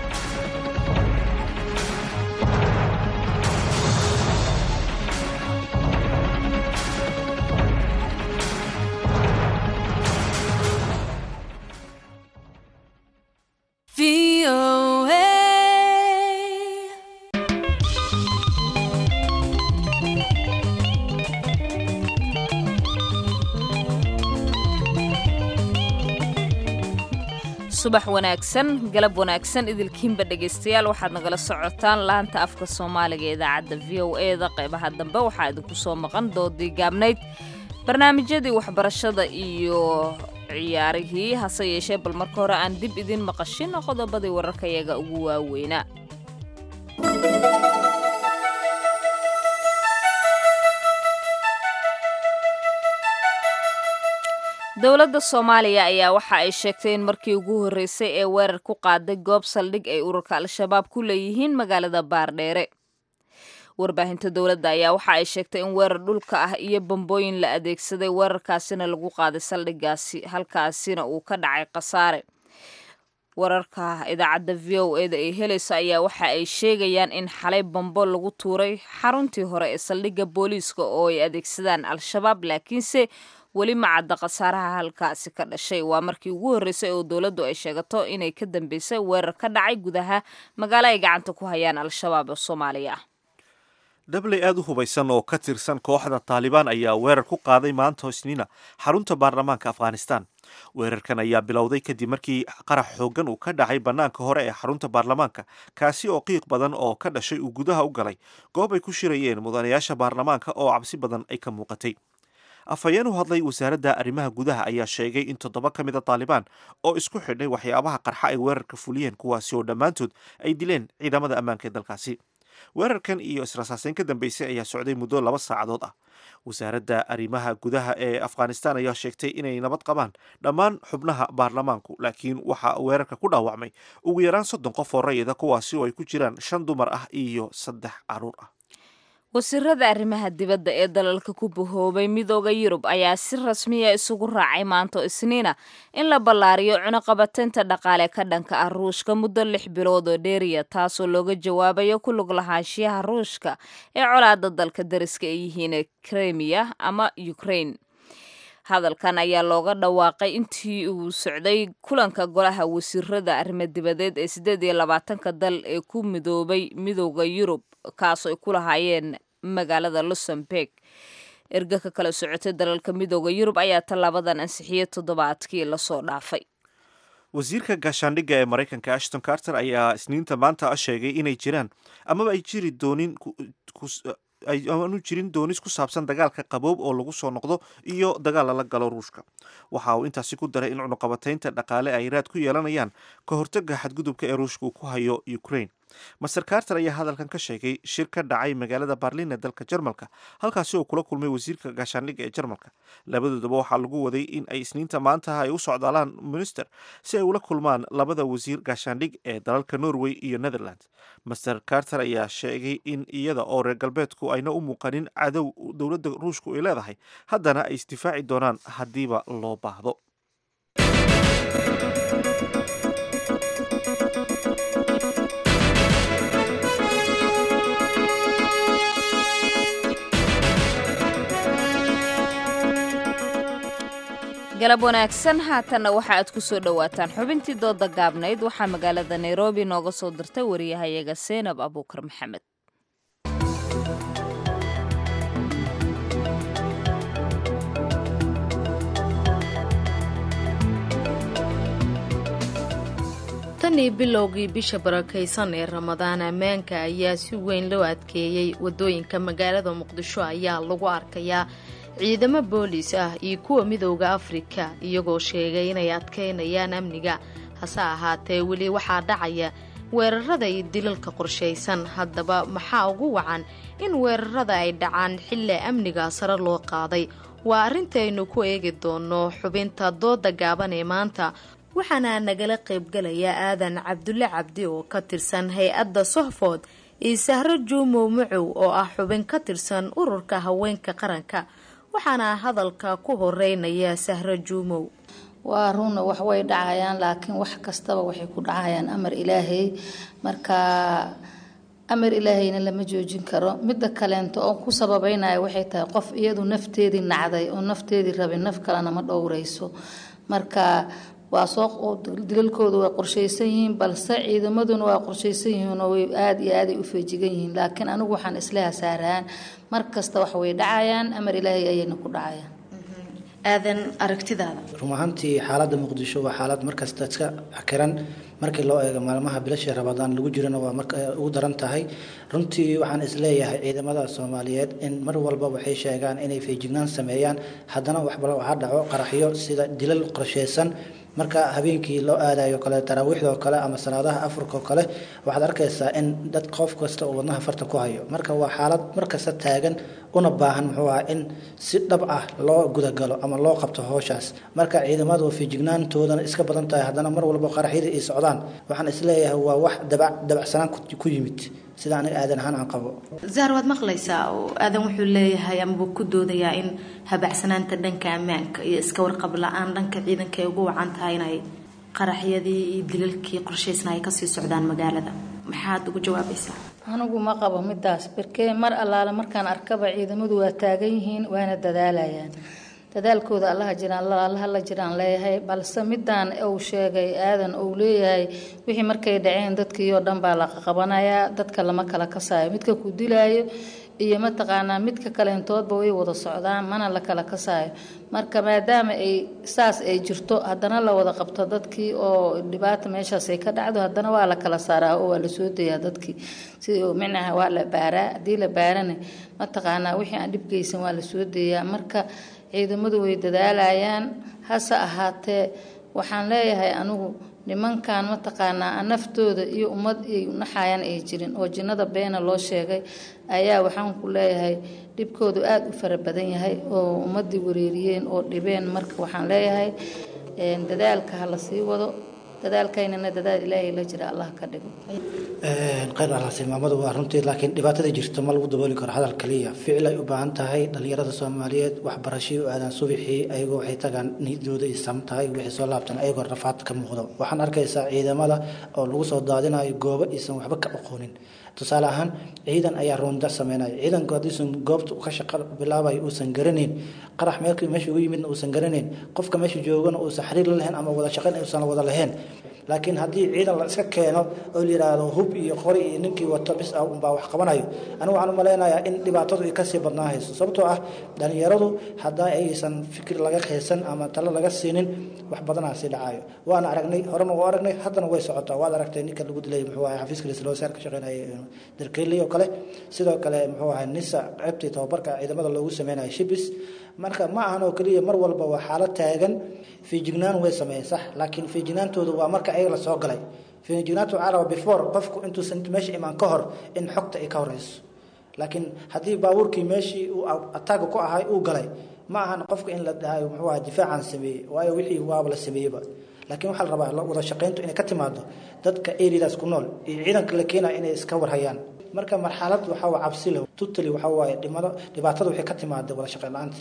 subax wanaagsan galab wanaagsan idilkiinba dhegaystayaal waxaad nagala socotaan laanta afka soomaaliga ee idaacadda v o e da qaybaha dambe waxaa idinku soo maqan doodii gaabnayd barnaamijyadii waxbarashada iyo ciyaarihii hase yeeshee bal marka hore aan dib idin maqashin qodobadii wararkayaga ugu waaweynaa dowladda soomaaliya ayaa waxa ay sheegtay in markii ugu horreysay ee weerar ku qaaday goob saldhig ay ururka al-shabaab ku leeyihiin magaalada baardheere warbaahinta dowladda ayaa waxa ay sheegtay in weerar dhulka ah iyo bambooyin la adeegsaday weerarkaasina lagu qaaday saldhigaasi halkaasina uu ka dhacay khasaare wararka idaacadda v o e da ay helayso ayaa waxa ay sheegayaan in xalay bambo lagu tuuray xaruntii hore ee saldhigga booliiska oo ay adeegsadaan al-shabaab laakiinse weli ma cadda khasaaraha halkaasi ka dhashay waa markii ugu horreysay oo dowladdu ay sheegato inay ka dambeysay weerar ka dhacay gudaha magaalo ay gacanta ku hayaan al-shabaab oo soomaaliya ah dhabley aada u hubaysan oo ka tirsan kooxda taalibaan ayaa weerar ku qaaday maanta isniina xarunta baarlamaanka afghanistan weerarkan ayaa bilowday kadib markii qarax xooggan uu ka dhacay bannaanka hore ee xarunta baarlamaanka kaasi oo qiiq badan oo ka dhashay uu gudaha u galay goob ay ku shirayeen mudanayaasha baarlamaanka oo cabsi badan ay ka muuqatay afhayeen u hadlay wasaaradda arrimaha gudaha ayaa sheegay in toddoba ka mid a taalibaan oo isku xidhay waxyaabaha qarxa ay weerarka fuliyeen kuwaasi oo dhammaantood ay dileen ciidamada ammaanka ee dalkaasi weerarkan iyo israsaaseyn ka dambeysay ayaa socday muddo laba saacadood ah wasaaradda arrimaha gudaha ee afghanistan ayaa sheegtay inay nabad qabaan dhammaan xubnaha baarlamaanku laakiin waxaa weerarka ku dhaawacmay ugu yaraan soddon qof oo rayida kuwaasi oo ay ku jiraan shan dumar ah iyo saddex caruur ah wasiirada arrimaha dibadda ee dalalka ku bahoobay midooda yurub ayaa si rasmiya isugu raacay maanto isniina in la ballaariyo cunuqabateynta dhaqaale ka dhanka ah ruushka muddo lix bilood oo dheeriya taasoo looga jawaabayo ku lug lahaanshiyaha ruushka ee colaada dalka dariska ay yihiin kremiya ama ukraine hadalkan ayaa looga dhawaaqay intii uu socday kulanka golaha wasiirada arrimo dibadeed ee siddeed iyo labaatanka dal ee ku midoobay midooda yurub kaasoo ay ku lahaayeen magaalada luxemburg erga ka kala socotay dalalka midooda yurub ayaa tallaabadan ansixiyey toddobaadkii lasoo dhaafay wasiirka gaashaandhigga ee maraykanka ashton carter ayaa isniinta maanta sheegay inay jiraan amaba ay jiri doonin aanu jirin doonis ku saabsan dagaalka qaboob oo lagu soo noqdo iyo dagaal lala galo ruushka waxa uu intaasi ku daray in cunuqabateynta dhaqaale ay raad ku yeelanayaan ka hortaga xadgudubka ee ruushka uu ku hayo ukraine master carter ayaa hadalkan ka sheegay shir ka dhacay magaalada barlin ee dalka jarmalka halkaasi oo kula kulmay wasiirka gaashaandhigga ee jarmalka labadoodaba waxaa lagu waday in ay isniinta maanta ay u socdaalaan minister si ay ula kulmaan labada wasiir gaashaandhig ee dalalka norway iyo netherland master carter ayaa sheegay in iyada oo reer galbeedku ayna u muuqanin cadow dowladda ruushku ay leedahay haddana ay isdifaaci doonaan haddiiba loo baahdo galab wanaagsan haatanna waxa aad ku soo dhowaataan xubintii dooda gaabnayd waxaa magaalada nairobi nooga soo dirtay wariyahayaga seenab abuukar maxamed tanii bilowgii bisha barakaysan ee ramadaan ammaanka ayaa si weyn loo adkeeyey wadooyinka magaalada muqdisho ayaa lagu arkayaa ciidamo boolis ah iyo kuwa midowda afrika iyagoo sheegay inay adkaynayaan amniga hase ahaatee weli waxaa dhacaya weerarada iyo dilalka qorshaysan haddaba maxaa ugu wacan in weerarada ay dhacaan xilli amniga sare loo qaaday waa arrintaaynu ku eegi doono xubinta dooda gaaban ee maanta waxaana nagala qaybgalaya aadan cabdulle cabdi oo ka tirsan hay-adda sohfood iyo sahro juumow macow oo ah xubin ka tirsan ururka haweenka qaranka waxaana hadalka ku horeynaya sahro juumow waa runna wax way dhacayaan laakiin wax kastaba waxay ku dhacayaan amar ilaahay marka amar ilaahayna lama joojin karo midda kaleento oo ku sababeynaya waxay tahay qof iyadu nafteedii nacday oo nafteedii rabay naf kalena ma dhowreyso marka waa soo dilalkoodu way qorshaysan yihiin balse ciidamaduna waa qorshaysan yihiin oo way aada iyo aaday u feejigan yihiin laakiin anigu waxaan isla hasaaraan mar kasta wax way dhacayaan amar ilaahay ayayna ku dhacayaan aadan aragtidaada run ahaantii xaaladda muqdisho waa xaalad markasta iska xakiran markii loo eego maalmaha bilashii rabadaan lagu jirana waa marka ugu daran tahay runtii waxaan isleeyahay ciidamada soomaaliyeed in mar walba waxay sheegaan inay feejignaan sameeyaan haddana waxbala waxaa dhaco qaraxyo sida dilal qorsheysan marka habeenkii loo aadayo kale taraawiixdoo kale ama salaadaha afurkao kale waxaad arkaysaa in dad qof kasta uu wadnaha farta ku hayo marka waa xaalad markasta taagan una baahan muxuu aha in si dhab ah loo gudagalo ama loo qabto howshaas marka ciidamadu feejignaantoodana iska badan tahay haddana mar walba qaraxyada ay socdaan waxaan isleeyahay waa wax dabacsanaan ku yimid sida aniga aadan ahaan aan qabo zaar waad maqlaysaa oo aadan wuxuu leeyahay amabuu ku doodayaa in habacsanaanta dhanka ammaanka iyo iska warqab la-aan dhanka ciidanka ay ugu wacan tahay inay qaraxyadii iyo dilalkii qorshaysna ay kasii socdaan magaalada maxaad ugu jawaabaysaa anigu ma qabo midaas barkee mar allaale markaan arkaba ciidamadu waa taagan yihiin waana dadaalayaan dadaalkooda allaha jiraan allaha la jiraan leeyahay balse midaan uu sheegay aadan uu leeyahay wixii markay dhaceen dadkii oo dhan baa la qabanayaa dadka lama kala kasaayo midka ku dilaayo iyo mataqaanaa midka kaleentoodba way wada socdaan mana la kala kasaayo marka maadaama ay saas ay jirto haddana la wada qabto dadkii oo dhibaata meeshaas ay ka dhacdo haddana waa la kala saaraa oo waa la soo dayaa dadkii sidii micnaha waa la baaraa haddii la baarana mataqaanaa wixii aan dhib geysan waa la soo dayaa marka ciidamadu way dadaalayaan hase ahaatee waxaan leeyahay anigu nimankan mataqaanaa naftooda iyo ummad ay naxayaan ay jirin oo jinnada beena loo sheegay ayaa waxaan ku leeyahay dhibkoodu aada u fara badan yahay oo ummadii wareeriyeen oo dhibeen marka waxaan leeyahay dadaalka ha la sii wado dadaalkaynana dadaal ilaahay la jira allah ka dhigo khayr alhasi maamadu waa runtii laakiin dhibaatada jirto ma lagu dabooli karo hadal kaliya ficil ay u baahan tahay dhalinyarada soomaaliyeed waxbarashii u aadaan subixii ayagoo waxay tagaan niyadooda ay sam tahay wixii soo laabtan ayagoo rafaad ka muuqdo waxaan arkaysaa ciidamada oo lagu soo daadinayo goobo aysan waxba ka aqoonin tusaale ahaan ciidan ayaa roonda sameynaya ciidanku haddiisan goobta ka shaqo bilaabayo uusan garanayn qarax meelkii meesha ugu yimidna uusan garanayn qofka meesha joogana uusan xiriir la lahayn ama wada shaqayn uusan wada lahayn laakiin haddii ciidan la iska keeno oo la yidhaahdo hub iyo qori iyo ninkii wato bis ah unbaa wax qabanayo anigu waxaan u malaynayaa in dhibaatadu ay kasii badnaa hayso sababtoo ah dhalinyaradu haddaa aysan fikir laga qeysan ama talo laga siinin wax badanaa sii dhacayo waana aragnay horena waa aragnay haddana way socotaa waad aragtay ninka lagu dilay muxuu ahay xafiiska raisal wasaar ka shaqeynaya darkeeli oo kale sidoo kale muxuu ahay nisa qaybtii tababarka ciidamada loogu sameynayo shibis marka ma ahan oo keliya mar walba waa xaalad taagan fiijignaan way sameeyeen sax laakiin fiijignaantoodu waa marka ayaga la soo galay fiijignaantu waxaa raba before qofku intuusan meesha imaan ka hor in xogta ay ka horeyso laakiin haddii baabuurkii meeshii uu ataaga ku ahay uu galay ma ahan qofka in la dhahayo muxuu ahaa difaacan sameeyey waayo wixii waaba la sameeyeyba laakiin waxaa la rabaa wada shaqayntu inay ka timaado dadka eriadaas ku nool iyo ciidanka la keenaya inay iska warhayaan marka marxalad waxaa waa cabsi leh tutali waxaa waaye dhimado dhibaatada waxay ka timaada wada shaqayn la-aanta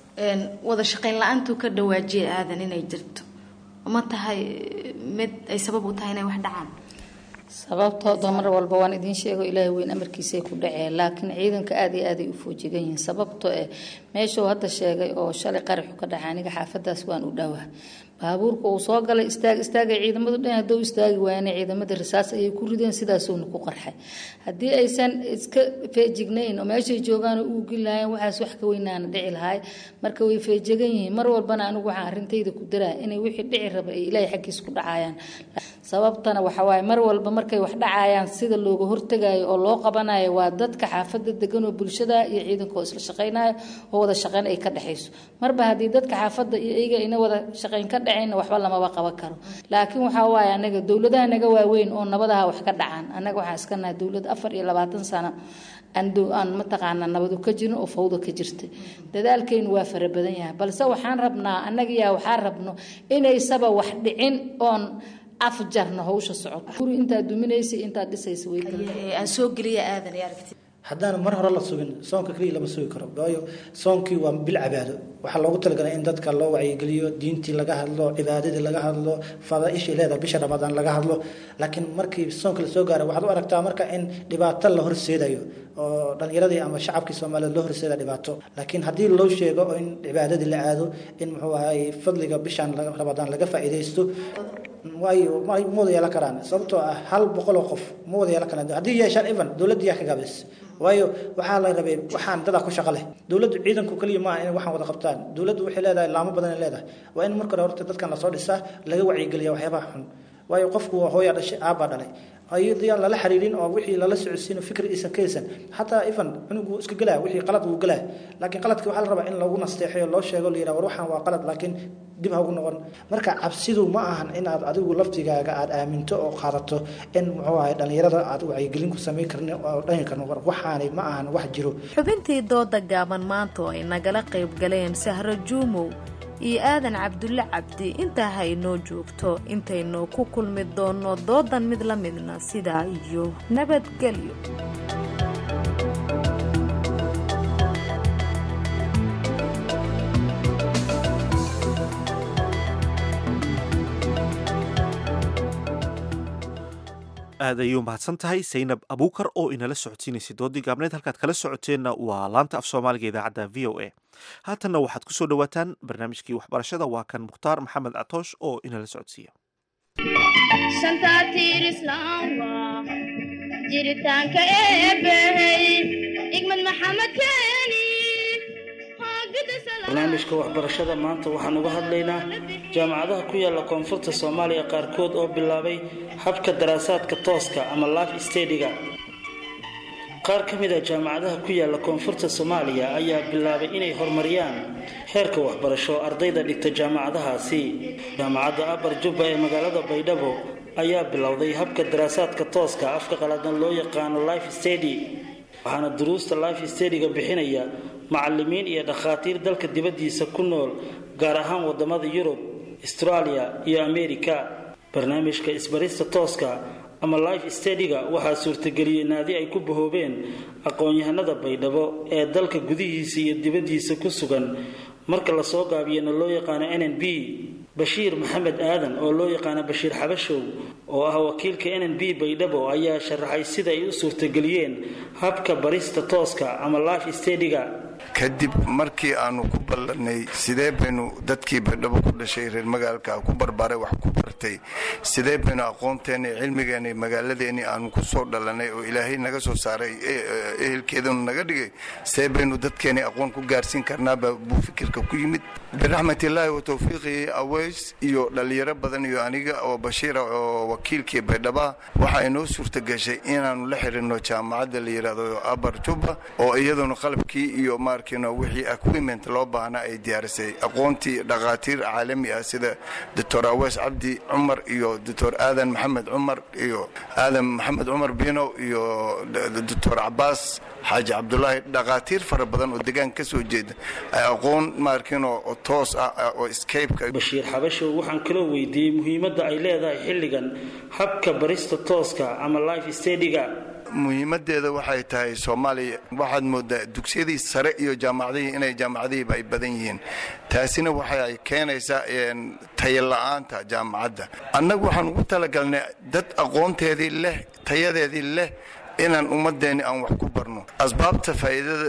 wada shaqayn la-aantu ka dhawaajiya aadan inay jirto ma tahay mid ay sabab u tahay inay wax dhacaan sababtooda mar walba waan idiin sheego ilaahay weyn amarkiisay ku dhaceen laakiin ciidanka aada iyo aaday u foojigan yihiin sababtoo eh meeshuu hadda sheegay oo shalay qaraxu ka dhacay aniga xaafadaas waan u dhowaa baabuurka uu soo galay istaag istaagay ciidamadu dhan hadduu istaagi waayana ciidamada risaas ayay ku rideen sidaasuuna ku qarxay haddii aysan iska feejignayn oo meeshay joogaan oo uugin lahayn waxaas wax ka weynaana dhici lahay marka way feejigan yihiin mar walbana anigu waxaan arrintayda ku daraa inay wixii dhici raba ay ilaahay xaggiis ku dhacayaan sababtana waxa waaye mar walba markay wax dhacayaan sida looga hortagayo oo loo qabanayo waa dadka xaafada degan oo bulshada iyo ciidanka oo isla shaqaynayo oo wada shaqayn ay ka dhexayso marba haddii dadka xaafada iyo iyaga ina wada shaqayn ka dhacayna waxba lamaba qaban karo laakiin waxaa waaye anaga dowladaha naga waaweyn oo nabadaha wax ka dhacaan annaga waxaan iska nahay dowlad afar iyo labaatan sano aan mataqaanaa nabadu ka jirin oo fawda ka jirtay dadaalkaynu waa fara badan yahay balse waxaan rabnaa annaga yaa waxaan rabno inaysaba wax dhicin oon afjarno hawsha socoto guri intaad duminaysa intaad dhisaysa way aan soo geliya aadan iyo aragti haddaan mar hore la sugin soonka keliya lama sugi karo waayo soonkii waa bil cibaado waxaa loogu talagalay in dadka loo wacyigeliyo diintii laga hadlo cibaadadii laga hadlo fadaaishii leedahay bisha ramadaan laga hadlo laakiin markii soonka lasoo gaaro waxaad u aragtaa marka in dhibaato la horseedayo oo dhallinyaradii ama shacabkii soomaaliyeed loo horseeda dhibaato laakiin haddii loo sheego oo in cibaadadii la aado in muxuu ahay fadliga bishan ramadaan laga faa'iidaysto waayo ma wada yeelan karaan sababtoo ah hal boqol oo qof ma wada yeelan karaan haddii yeeshaan evan dowladda yaa ka gaabis waayo waxaa la rabay waxaan dadaa ku shaqo leh dowladdu ciidanku keliya maaha inay waxaan wada qabtaan dowladdu waxay leedahay laamo badan ay leedahay waa in marka hore horta dadkan lasoo dhisaa laga wacyigeliya waxyaabaha xun waayo qofku waa hooyaa dhashay aabbaa dhalay ayadiyaan lala xiriirin oo wixii lala socodsiin fikir isan ka haysan xataa ifan cunugu iska gelaa wixii qalad wuu gelaa laakiin qaladkii waxaa la rabaa in lagu nasteexayo loo sheego la yidhaha war waxaan waa qalad laakiin dib ha ugu noqon marka cabsidu ma ahan inaad adigu laftigaaga aad aaminto oo qaadato in muxuu ahay dhallinyarada aad wacyigelin ku samayn karin oo dhanyi karno war waxaani ma ahan wax jiro xubintii dooda gaaban maanta oo ay nagala qayb galeen sahro juumow iyo aadan cabdulle cabdi intaa ha inoo joogto intaynu ku kulmi doonno doodan mid la midna sidaa iyo nabadgelyo aad ayay u mahadsan tahay saynab abuukar oo inala socodsiinaysay doodii gaabneed halkaad kala socoteenna waa laanta af soomaaliga idaacadda v o a haatanna waxaad ku soo dhowaataan barnaamijkii waxbarashada waa kan mukhtaar maxamed catoosh oo inala socodsiiya jiritaanka eebbahey igmad maxamed keeni barnaamijka waxbarashada maanta waxaan uga hadlaynaa jaamacadaha ku yaala koonfurta soomaaliya qaarkood oo bilaabay habka daraasaadka tooska ama life stadiga qaar ka mid a jaamacadaha ku yaala koonfurta soomaaliya ayaa bilaabay inay horumariyaan heerka waxbarasho ardayda dhigta jaamacadahaasi jaamacadda abar jubba ee magaalada baydhabo ayaa bilowday habka daraasaadka tooska afka qaladan loo yaqaano life stady waxaana duruusta life stadiga bixinaya macalimiin iyo dhakhaatiir dalka dibaddiisa ku nool gaar ahaan wadamada yurub australia iyo america barnaamijka isbarista tooska ama life stadiga waxaa suurtageliyey naadi ay ku bahoobeen aqoon-yahanada baydhabo ee dalka gudihiisa iyo dibaddiisa ku sugan marka lasoo gaabiyana loo yaqaano n n b bashiir maxamed aadan oo loo yaqaano bashiir xabashow oo ah wakiilka n n b baydhabo ayaa sharaxay sida ay u suurtageliyeen habka barista tooska ama life stadiga kadib markii aanu ku ballanay sidee baynu dadkii baydhabo ku dhashay reer magaalka ku barbaaray wax ku bartay sidee baynu aqoonteena cilmigeena magaaladeeni aanu ku soo dhalanay oo ilaahay naga soo saaray ehelkeedanu naga dhigay sidee baynu dadkeeni aqoon ku gaarsiin karnaaba buu fikirka ku yimid biraxmatillaahi wa tawfiiqii aweys iyo dhallinyaro badan iyo aniga oo bashiira oo wakiilkii baydhaba waxaa inoo suurtagashay inaanu la xirinno jaamacadda la yidhaahdo abar juba oo iyaduna qalabkii iyo maarkiino wixii equipment loo baahnaa ay diyaarisay aqoontii dhakhaatiir caalami ah sida doctor aweys cabdi cumar iyo doctor aadan maxamed cumar iyo aadan maxamed cumar binow iyo doctor cabaas xaaji cabdulaahi dhakhaatiir fara badan oo degaan ka soo jeeda ay aqoon maarkiino toos ah oo scaybeka bashiir xabashow waxaan kaloo weydiiyey muhiimadda ay leedahay xilligan habka barista tooska ama life stadiga muhiimadeeda waxay tahay soomaaliya waxaad moodaa dugsiyadii sare iyo jaamacadihii inay jaamacadihiiba ay badan yihiin taasina waxay keenaysaa tayala-aanta jaamacadda annagu waxaan ugu talagalnay dad aqoonteedii leh tayadeedii leh inaan ummadeenni aan wax ku barno asbaabta faa'iidada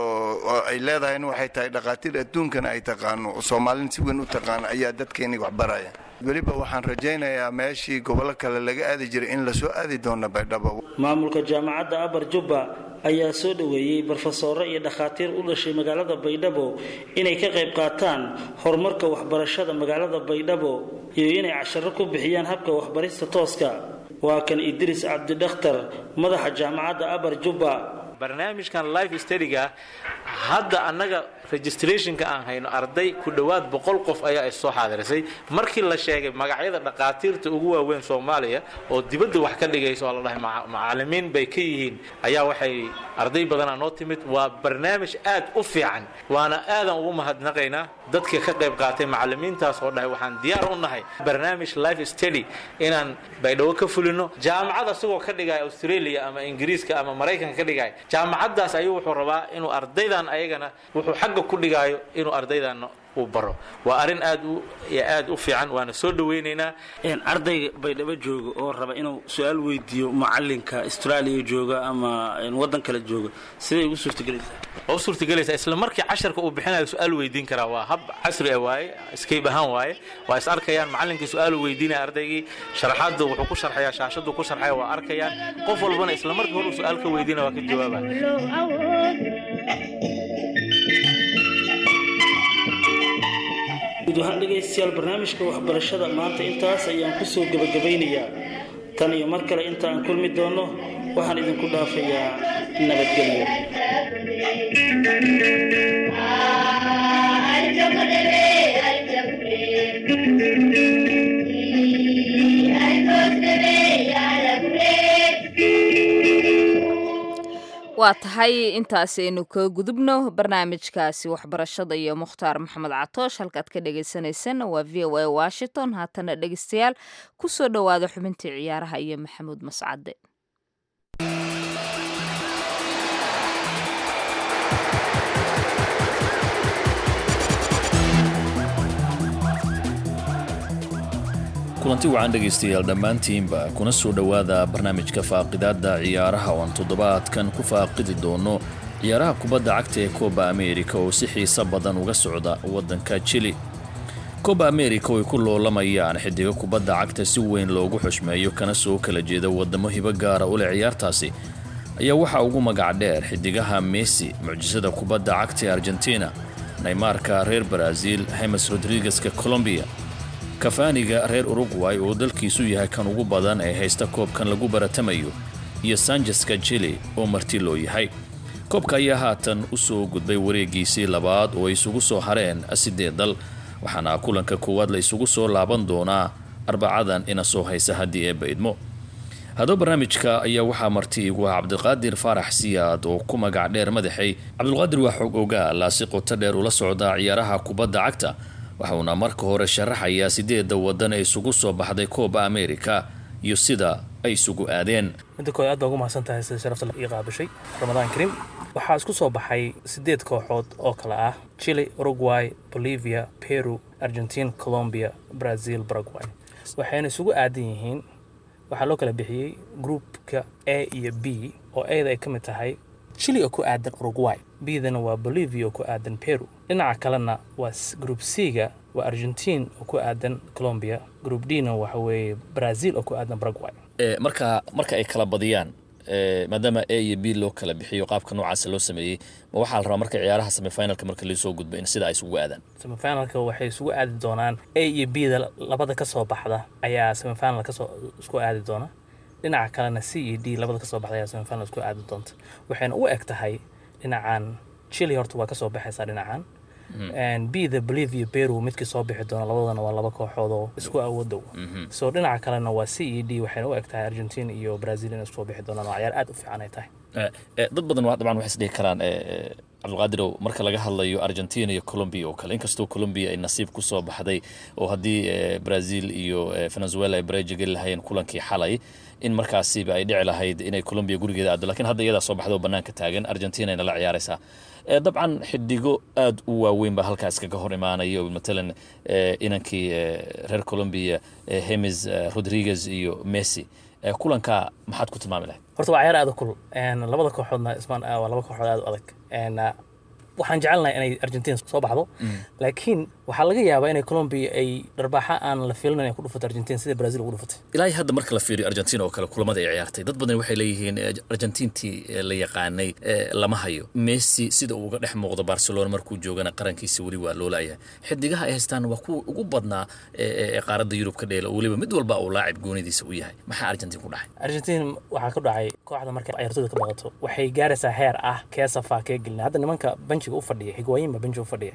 oo ay leedahayna waxay tahay dhakhaatiir adduunkana ay taqaano oo soomaalina si weyn u taqaano ayaa dadkeenni wax baraya weliba waxaan rajaynayaa meeshii gobollo kale laga aadi jiray in lasoo aadi doono baydhabo maamulka jaamacadda abar jubba ayaa soo dhoweeyey barofesoro iyo dhakhaatiir u dhashay magaalada baydhabo inay ka qayb qaataan horumarka waxbarashada magaalada baydhabo iyo inay casharo ku bixiyaan habka waxbarista tooska waa kan idriis cabdidakhtar madaxa jaamacadda abar jubba barnaamijkan life stadiga hadda annaga registrationka aan hayno arday ku dhowaad boqol qof ayaa is soo xaadirisay markii la sheegay magacyada dhakhaatiirta ugu waaweyn soomaaliya oo dibadda wax ka dhigaysa oo la dhahay macalimiin bay ka yihiin ayaa waxay arday badanaa noo timid waa barnaamij aad u fiican waana aadan ugu mahadnaqaynaa dadka ka qayb qaatay macalimiintaas oo dhahay waxaan diyaar u nahay barnaamij life study inaan baydhabo ka fulino jaamacad asagoo ka dhigaya australia ama ingiriiska ama maraykanka ka dhigaya jaamacaddaas ayuu wuxuu rabaa inuu ardaydan ayagana wuxuu xagga ku dhigaayo inuu ardaydan uu baro waa arrin aad u aad u fiican waana soo dhawaynaynaa ardayga baydhabo jooga oo raba inuu su-aal weydiiyo macalinka australia jooga ama wadan kale jooga siday ugu suurtagelaysaa waa u suurtagelaysaa isla markii casharka uu bixinayo su-aal weydiin karaa waa hab casri ah waaye escape ahaan waaye waa is arkayaan macalinkii su-aal weydiinaya ardaygii sharaxaadda wuxuu ku sharxayaa shaashaddu ku sharxaya waa arkayaan qof walbana isla markii hore uu su-aal ka weydiinaya waa ka jawaabaya guud ahaan dhegaystayaal barnaamijka waxbarashada maanta intaas ayaan ku soo gebagabaynayaa tan iyo mar kale inta aan kulmi doonno waxaan idinku dhaafayaa nabadgelyo waa tahay intaasaynu ka gudubno barnaamijkaasi waxbarashada iyo mukhtaar maxamed catoosh halkaad ka dhagaysanaysaan waa v o a washington haatana dhegeystayaal ku soo dhowaada xubintii ciyaaraha iyo maxamuud mascade kulanti wacan dhegaystayaal dhammaantiinba kuna soo dhowaada barnaamijka faaqidaadda ciyaaraha oo aan toddobaadkan ku faaqidi doono ciyaaraha kubadda cagta ee kooba ameerika oo si xiiso badan uga socda waddanka jili kooba ameerika oo ay ku loolamayaan xidigo kubadda cagta si weyn loogu xushmeeyo kana soo kala jeeda waddamo hibo gaara u leh ciyaartaasi ayaa waxaa ugu magac dheer xidigaha messi mucjisada kubadda cagta ee argentina neymarka reer baraaziil hemes rodrigueska colombiya kafaaniga reer uruguay oo dalkiisu yahay kan ugu badan ee haysta koobkan lagu baratamayo iyo sanjeska jili oo marti loo yahay koobka ayaa haatan u soo gudbay wareegiisii labaad oo ay isugu soo hareen siddeed dal waxaana kulanka koowaad la isugu soo laaban doonaa arbacadan ina soo haysa haddii eebba idmo haddaba barnaamijka ayaa waxaa marti igu ah cabdiqaadir faarax siyaad oo ku magac dheer madaxay cabdulqaadir waa xog ogaa laasi qoto dheer ula socda ciyaaraha kubadda cagta waxuuna marka hore sharaxayaa sideedda waddan ee isugu soo baxday kooba ameerika iyo sida ay isugu aadeen midda kood aad baa ugu mahadsan tahay sida sharafta ii qaabishay ramadaan kariim waxaa isku soo baxay siddeed kooxood oo kale ah chile uruguay bolivia peru argentine colombia brazil paraguay waxayna isugu aadan yihiin waxaa loo kala bixiyey groupka a iyo b oo ada ay ka mid tahay chile oo ku aadan uruguay bdana waa bolivia oo ku aadan peru dhinaca kalena waa group c-ga waa argentine oo ku aadan colombia group d-na waxa weeye brazil oo ku aadan paraguay marka marka ay kala badiyaan maadaama a iyo b loo kala bixiyo qaabka noocaasa loo sameeyey ma waxaa la rabaa marka ciyaaraha semifinalka marka laisoo gudbo in sida ay isugu aadaan semifinalka waxay isugu aadi doonaan a iyo b da labada ka soo baxda ayaa semifinal kasoo isku aadi doona dhinaca kalena c iyo d labada kasoo baxda ayaa semifinal isku aadi doonta waxayna u eg tahay dhinacan chile horta waa kasoo baxaysaa dhinacan b the bolivia peru midkii soo bixi doona labadana waa laba kooxood oo isku awoodow so dhinaca kalena waa c e d waxayna u eg tahay argentina iyo brazil inay iskusoo bixi doonaan oo ciyaar aad u fiican ay tahay dad badan dabcan waxay isdhihi karaan cabdulqaadirow marka laga hadlayo argentina iyo colombia oo kale inkastoo colombia ay nasiib ku soo baxday oo haddii brazil iyo venezuela ay bareja geli lahayeen kulankii xalay in markaasiba ay dhici lahayd inay colombia gurigeeda aado lakiin hadda iyadaa soo baxda oo bannaanka taagan argentina ayna la ciyaaraysaa dabcan xidigo aad u waaweyn baa halkaas kaga hor imaanaya matalan inankii reer colombia hemes rodriguez iyo messi kulanka maxaad ku tilmaami lahayd horta waa ciyaar aad u kulul labada kooxoodna ismaan waa laba kooxood aad u adag waxaan jecelnahay inay argentina soo baxdo laakiin waxaa laga yaabaa inay colombia ay dharbaaxa aan la fiilin ay ku dhufato argentina sida brazil ugu dhufatay ilaa hadda marka la fiiriyo argentina oo kale kulamada ay ciyaartay dad badan waxay leeyihiin argentintii la yaqaanay lama hayo messi sida uu uga dhex muuqdo barcelona markuu joogana qarankiisa weli waa loo laayahay xidigaha ay haystaan waa kuwa ugu badnaa ee qaaradda yurub ka dheela weliba mid walba uu laacib goonidiisa u yahay maxaa argentin ku dhacay argentin waxaa ka dhacay kooxda markay ciyaartooyda ka baqato waxay gaaraysaa heer ah kee safaa kee gelina hadda nimanka benchiga u fadhiya higwaayin baa benchiga u fadhiya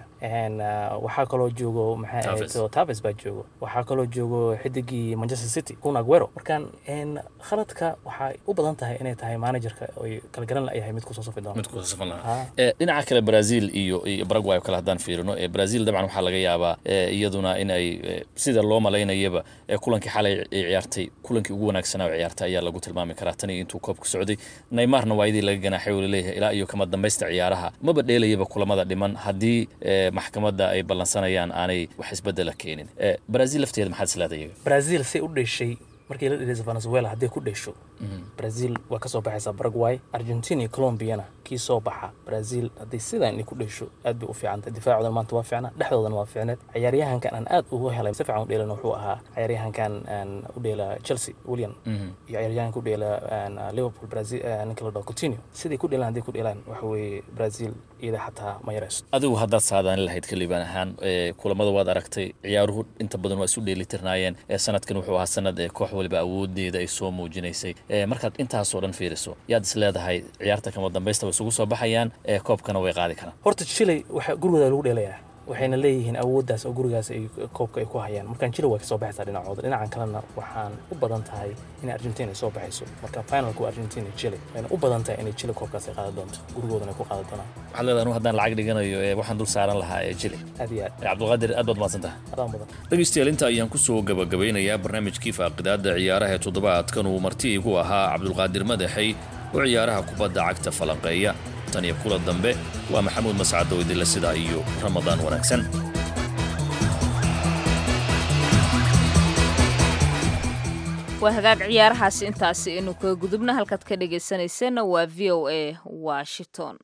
waxaa kaloo joogo maxay ahayd taves baa joogo waxaa kaloo joogo xidigii manchester city kun aguero markaan khaladka waxay u badan tahay inay tahay managerka oy kala garan layahay mid kusoo safi doona mid kusoo safan lahaa dhinaca kale brazil iyo iyo paraguay oo kale haddaan fiirino brazil dabcan waxaa laga yaabaa iyaduna in ay sida loo malaynayaba kulankii xalay ay ciyaartay kulankii ugu wanaagsanaa oo ciyaartay ayaa lagu tilmaami karaa tan iyo intuu koobka socday neymarna waa idii laga ganaaxay oo laleeyahay ilaa iyo kama dambaysta ciyaaraha maba dheelayaba kulamada dhiman haddii maxkamadda ay ballansanayaan aanay wax isbedela keenin brazil lafteeda maxaad isleedahay iyaga brazil say u dheshay markii la dhiraysa venezuela hadday ku dhesho brazil waa ka soo baxaysaa paraguay argentina iyo colombiana kii soo baxa brazil hadday sidan inay ku dhesho aad bay u fiicantay difaacoodan maanta waa fiicnaa dhexdoodana waa fiicneed ciyaaryahankan aan aad ugu helay si fiican u dheelana wuxuu ahaa ciyaaryahankan u dheela chelsea william iyo ciyaaryahanka u dheela liverpool brazil ninka la dhaho coutinho siday ku dheelaan hadday ku dheelaan waxa weeye brazil iyada xataa ma yarayso adigu haddaad saadaan lahayd kaliban ahaan kulamada waad aragtay ciyaaruhu inta badan waa isu dheelitirnaayeen sanadkan wuxuu ahaa sanad koox waliba awoodeeda ay soo muujinaysay markaad intaasoo dhan fiiriso yaad is leedahay ciyaarta kama dambaysta way isugu soo baxayaan koobkana way qaadi karaan horta chile waxa gurigooda lagu dheelayaa waxayna leeyihiin awooddaas oo gurigaas ay koobka ay ku hayaan markaan chile waa ka soo baxaysaa dhinacooda dhinacan kalena waxaan u badan tahay in argentina ay soo baxayso marka finalku waa argentina chile wayna u badan tahay inay chile koobkaas ay qaadi doonto gurigoodana ay ku qaadi doonaan waxaad leedahay anu haddaan lacag dhiganayo waxaan dul saaran lahaa ee chile aad iyo aad cabdulqaadir aad baad mahadsan tahay adaan badan dhegeystayaal inta ayaan ku soo gabagabeynayaa barnaamijkii faaqidaadda ciyaaraha ee toddobaadkan uu marti igu ahaa cabdulqaadir madaxay oo ciyaaraha kubadda cagta falanqeeya tan iyo kula dambe waa maxamuud mascad oo idinle sidaa iyo ramadaan wanaagsan waa hagaag ciyaarahaasi intaasi inu kaga gudubna halkaad ka dhegaysanayseena waa v o a washington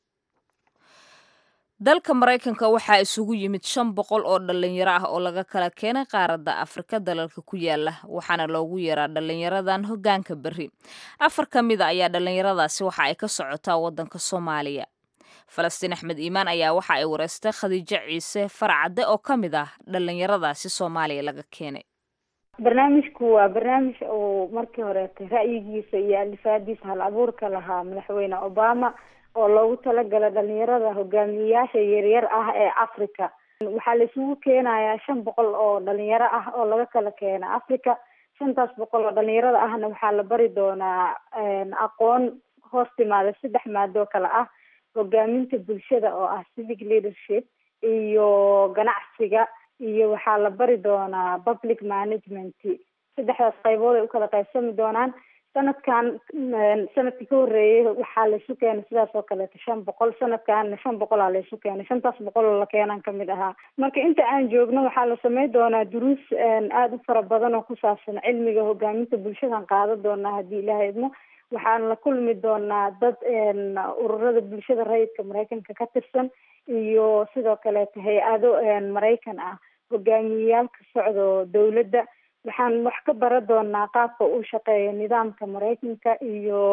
dalka maraykanka waxaa isugu yimid shan boqol oo dhallinyaro ah oo laga kala keenay qaaradda afrika dalalka ku yaala waxaana loogu yaraa dhallinyaradan hoggaanka berri afar ka mid a ayaa dhallinyaradaasi waxa ay ka socotaa waddanka soomaaliya falastiin axmed iimaan ayaa waxa ay wareystay khadiijo ciise farcadde oo ka mid ah dhallinyaradaasi soomaaliya laga keenay barnaamijku waa barnaamij uu markii horeetay ra'yigiisa iyo alifaadiisa hal abuurka lahaa madaxweyne obama oo loogu talagala dhalinyarada hogaamiyeyaasha yaryar ah ee africa waxaa la isugu keenayaa shan boqol oo dhalinyaro ah oo laga kala keena africa shantaas boqol oo dhalinyarada ahna waxaa la bari doonaa aqoon hoos timaada saddex maadoo kale ah hogaaminta bulshada oo ah civic leadership iyo ganacsiga iyo waxaa la bari doonaa public management saddexdaas qaybood ay ukala qaybsami doonaan sanadkan sanadkii ka horeeyay waxaa laysu keenay sidaas oo kaleeto shan boqol sanadkanna shan boqolaa laysu keenay shantaas boqol oo la keenan kamid ahaa marka inta aan joogno waxaa la sameyn doonaa duruus aada u fara badan oo ku saabsan cilmiga hogaaminta bulshadan qaadan doonaa haddii ilaha idmo waxaan la kulmi doonaa dad ururada bulshada rayidka maraykanka ka tirsan iyo sidoo kaleeto hay-ado maraykan ah hogaamiyeyaal ka socdo dowladda waxaan wax ka bara doonaa qaabka uu shaqeeyo nidaamka maraykanka iyo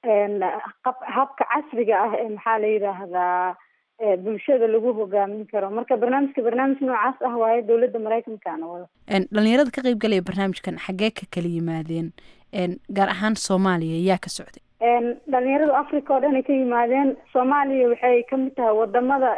habka casriga ah ee maxaa la yidhaahdaa bulshada lagu hogaamin karo marka barnaamijka barnaamij noocaas ah waaye dowladda maraykankaana wada dhalinyarada ka qayb galaya barnaamijkan xaggee ka kala yimaadeen gaar ahaan soomaaliya yaa ka socday dhalinyarada africa oo dhan ay ka yimaadeen soomaaliya waxay kamid tahay wadamada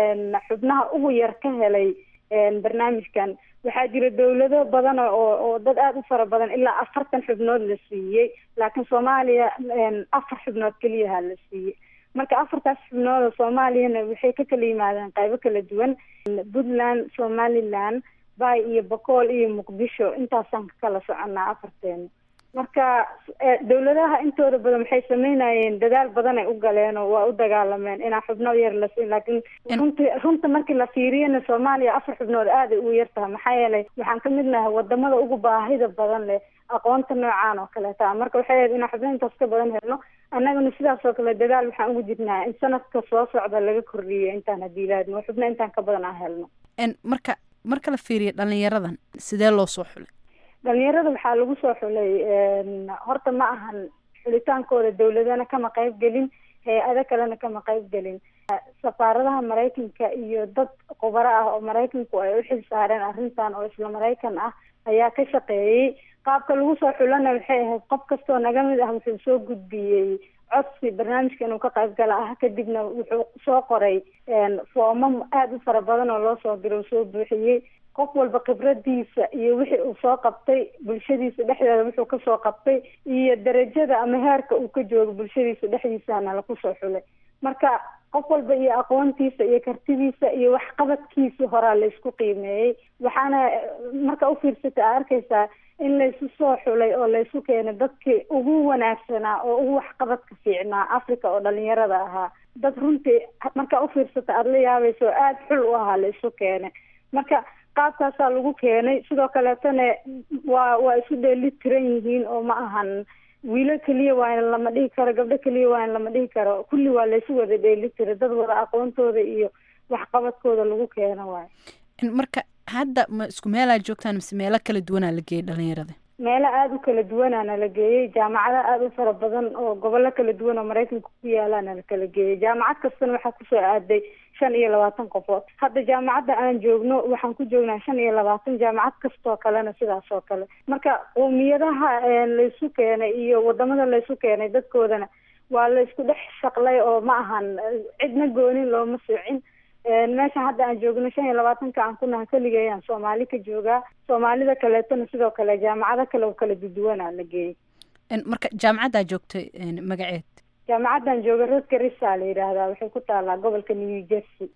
xubnaha ugu yar ka helay barnaamijkan waxaa jira dowlado badan oo oo dad aada u fara badan ilaa afartan xubnood la siiyey laakiin soomaaliya afar xubnood keliyaha la siiyey marka afartaas xubnooda soomaaliyana waxay ka kala yimaadeen qaybo kala duwan puntland somaliland bay iyo bokool iyo muqdisho intaasaan ka kala soconaa afarteena marka dowladaha intooda badan waxay sameynayeen dadaal badan ay u galeen oo waa u dagaalameen inaa xubno yar la siin laakiin runti runta markii la fiiriyana soomaaliya afar xubnood aada ay ugu yar tahay maxaa yeelay waxaan kamid nahay wadamada ugu baahida badan leh aqoonta noocaan oo kaleeta marka waxay ahayd inaan xubno intaas ka badan helno annagana sidaas oo kale dadaal waxaan ugu jirnaa in sanadka soo socda laga kordhiyo intaan haddii ilaahadmo xubno intaan ka badan aan helno marka marka la fiiriyo dhalinyaradan sidee loo soo xulay dhalinyarada waxaa lagu soo xulay horta ma ahan xulitaankooda dowladana kama qayb gelin hay-ado kalena kama qayb gelin safaaradaha maraykanka iyo dad khubaro ah oo maraykanku ay u xil saareen arrintan oo isla maraykan ah ayaa ka shaqeeyey qaabka lagu soo xulana waxay ahayd qof kastoo naga mid ah wuxuu soo gudbiyey codsi barnaamijka inuu ka qayb gala ah kadibna wuxuu soo qoray foomam aada u fara badan oo loo soo diro soo buuxiyey qof walba khibradiisa iyo wixii uu soo qabtay bulshadiisa dhexdeeda wuxuu kasoo qabtay iyo darajada ama heerka uu ka joogo bulshadiisa dhexdiisana laku soo xulay marka qof walba iyo aqoontiisa iyo kartidiisa iyo waxqabadkiisa horaa laysku qiimeeyey waxaana marka ufiirsata a arkaysaa in laysu soo xulay oo laysu keenay dadkii ugu wanaagsanaa oo ugu waxqabadka fiicnaa africa oo dhalinyarada ahaa dad runtii marka ufiirsata aada la yaabaysa oo aada xul u ahaa laysu keenay marka qaabkaasaa lagu keenay sidoo kaleetana waa waa isu dheeli tiran yihiin oo ma ahan wiilo keliya waa in lama dhihi karo gabdho keliya waa in lama dhihi karo kulli waa laysu wada dheeli tira dad wada aqoontooda iyo waxqabadkooda lagu keeno waayo marka hadda ma isku meelaa joogtaan mise meelo kala duwanaa la geeyay dhalinyarada meelo aada u kala duwanaana la geeyey jaamacado aada u fara badan oo gobollo kala duwan oo maraykanka ku yaalaana la kala geeyey jaamacad kastana waxaa kusoo aaday shan iyo labaatan qofood hadda jaamacadda aan joogno waxaan ku joognaa shan iyo labaatan jaamacad kastoo kalena sidaas oo kale marka qowmiyadaha laysu keenay iyo wadamada laysu keenay dadkoodana waa laysku dhex shaqlay oo ma ahan cidna goonin looma soocin meeshan hadda aan joogno shan iyo labaatanka aan ku naha keligayaan soomaali ka joogaa soomaalida kaleetona sidoo kale jaamacado kale oo kala duduwanaa la geeyey marka jaamacaddaa joogtay magaceed jaamacaddan jooga rosgarisa la yidhaahdaa waxay ku taalaa gobolka new jersey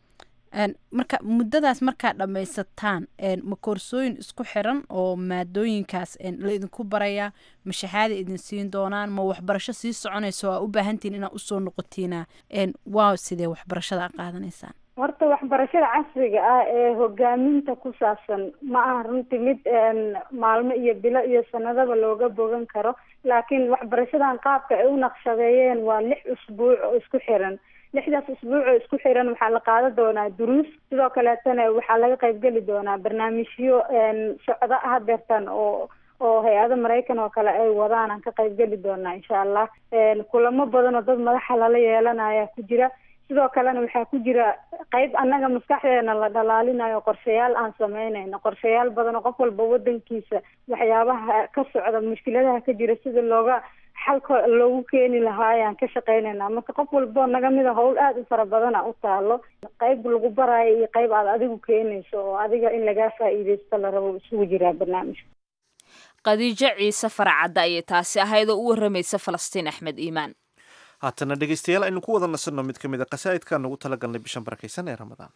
marka muddadaas markaa dhammaysataan ma koorsooyin isku xiran oo maadooyinkaas la idinku barayaa ma shahaada idin siin doonaan ma waxbarasho sii soconaysa oo aa u baahantihin inaad usoo noqotiina waa sidee waxbarashada a qaadanaysaan horta waxbarashada casriga ah ee hogaaminta ku saabsan ma aha runtii mid maalmo iyo bilo iyo sanadaba looga bogan karo laakiin waxbarashadan qaabka ay u naqshadeeyeen waa lix usbuuc oo isku xiran lixdaas usbuuc oo isku xiran waxaa la qaadan doonaa duruus sidoo kaleetana waxaa laga qaybgeli doonaa barnaamijyo socdo hadeertan oo oo hay-ado maraykan oo kale ay wadaan aan ka qaybgeli doonaa insha allah kulamo badan oo dad madaxa lala yeelanaya ku jira sidoo kalena waxaa ku jira qayb annaga maskaxdeena la dhalaalinayo qorshayaal aan sameynayno qorshayaal badan oo qof walba wadankiisa waxyaabaha ka socda mushkiladaha ka jira sida looga xalka loogu keeni lahaa ayaan ka shaqeynayna marka qof walbo naga mida howl aada u fara badana u taalo qayb lagu baraayo iyo qayb aad adigu keenayso oo adiga in lagaa faa'iideysto la rabo isugu jiraa barnaamijka khadiijo ciise faracadda ayay taasi ahayd oo u waramaysa falastiin axmed iimaan haatana dhegeystayaal aynu ku wada nasanno mid ka mid a qasaa'idkaan ugu tala galnay bishan barakaysan ee ramadaan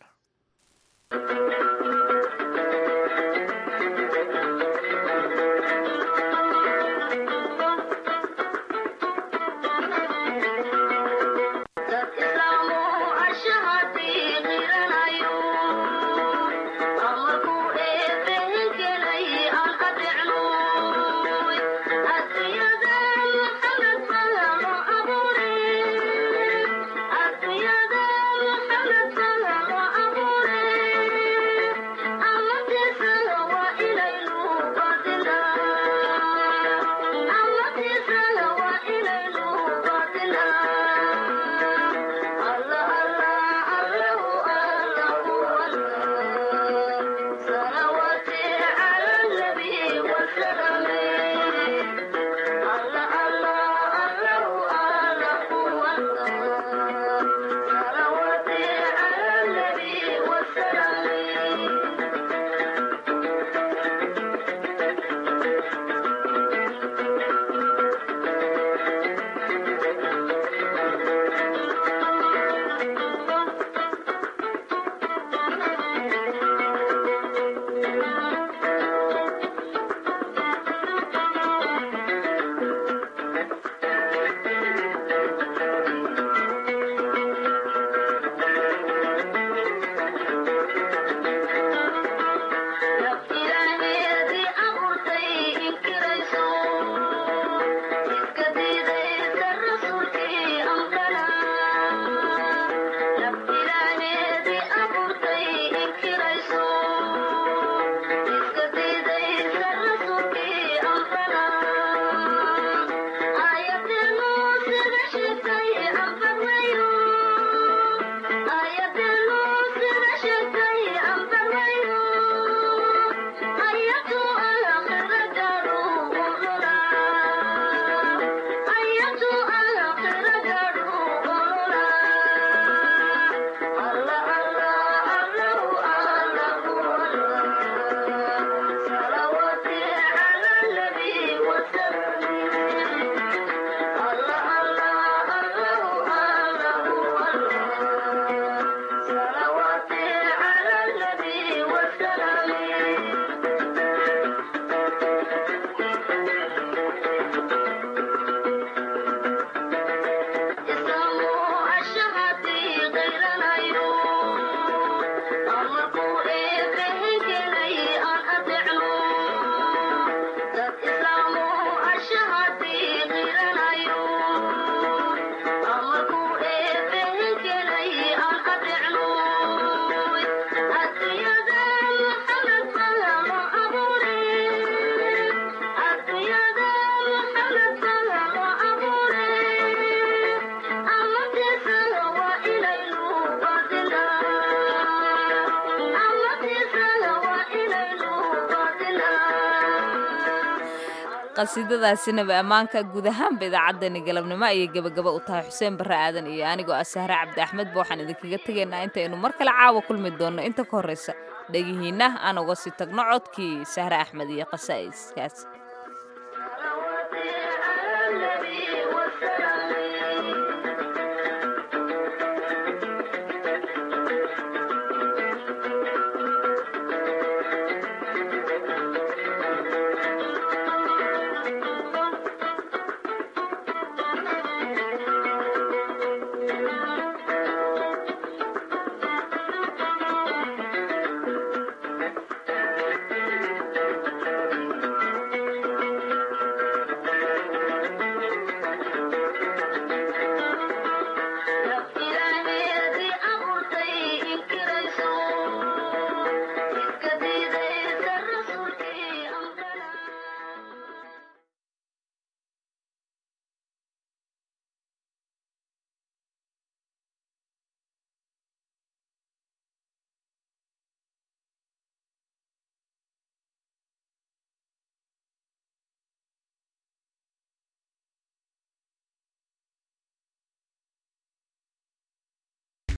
qasiidadaasina ba ammaanka guud ahaanba idaacaddani galabnimo ayay gebagaba u tahay xuseen barre aadan iyo anigoo ah sahre cabdi axmed ba waxaan idinkaga tegaynaa intaynu mar kale caawa kulmi doonno inta ka horraysa dhegihiinna aan uga sii tagno codkii sahre axmed iyo qasaa'iskaas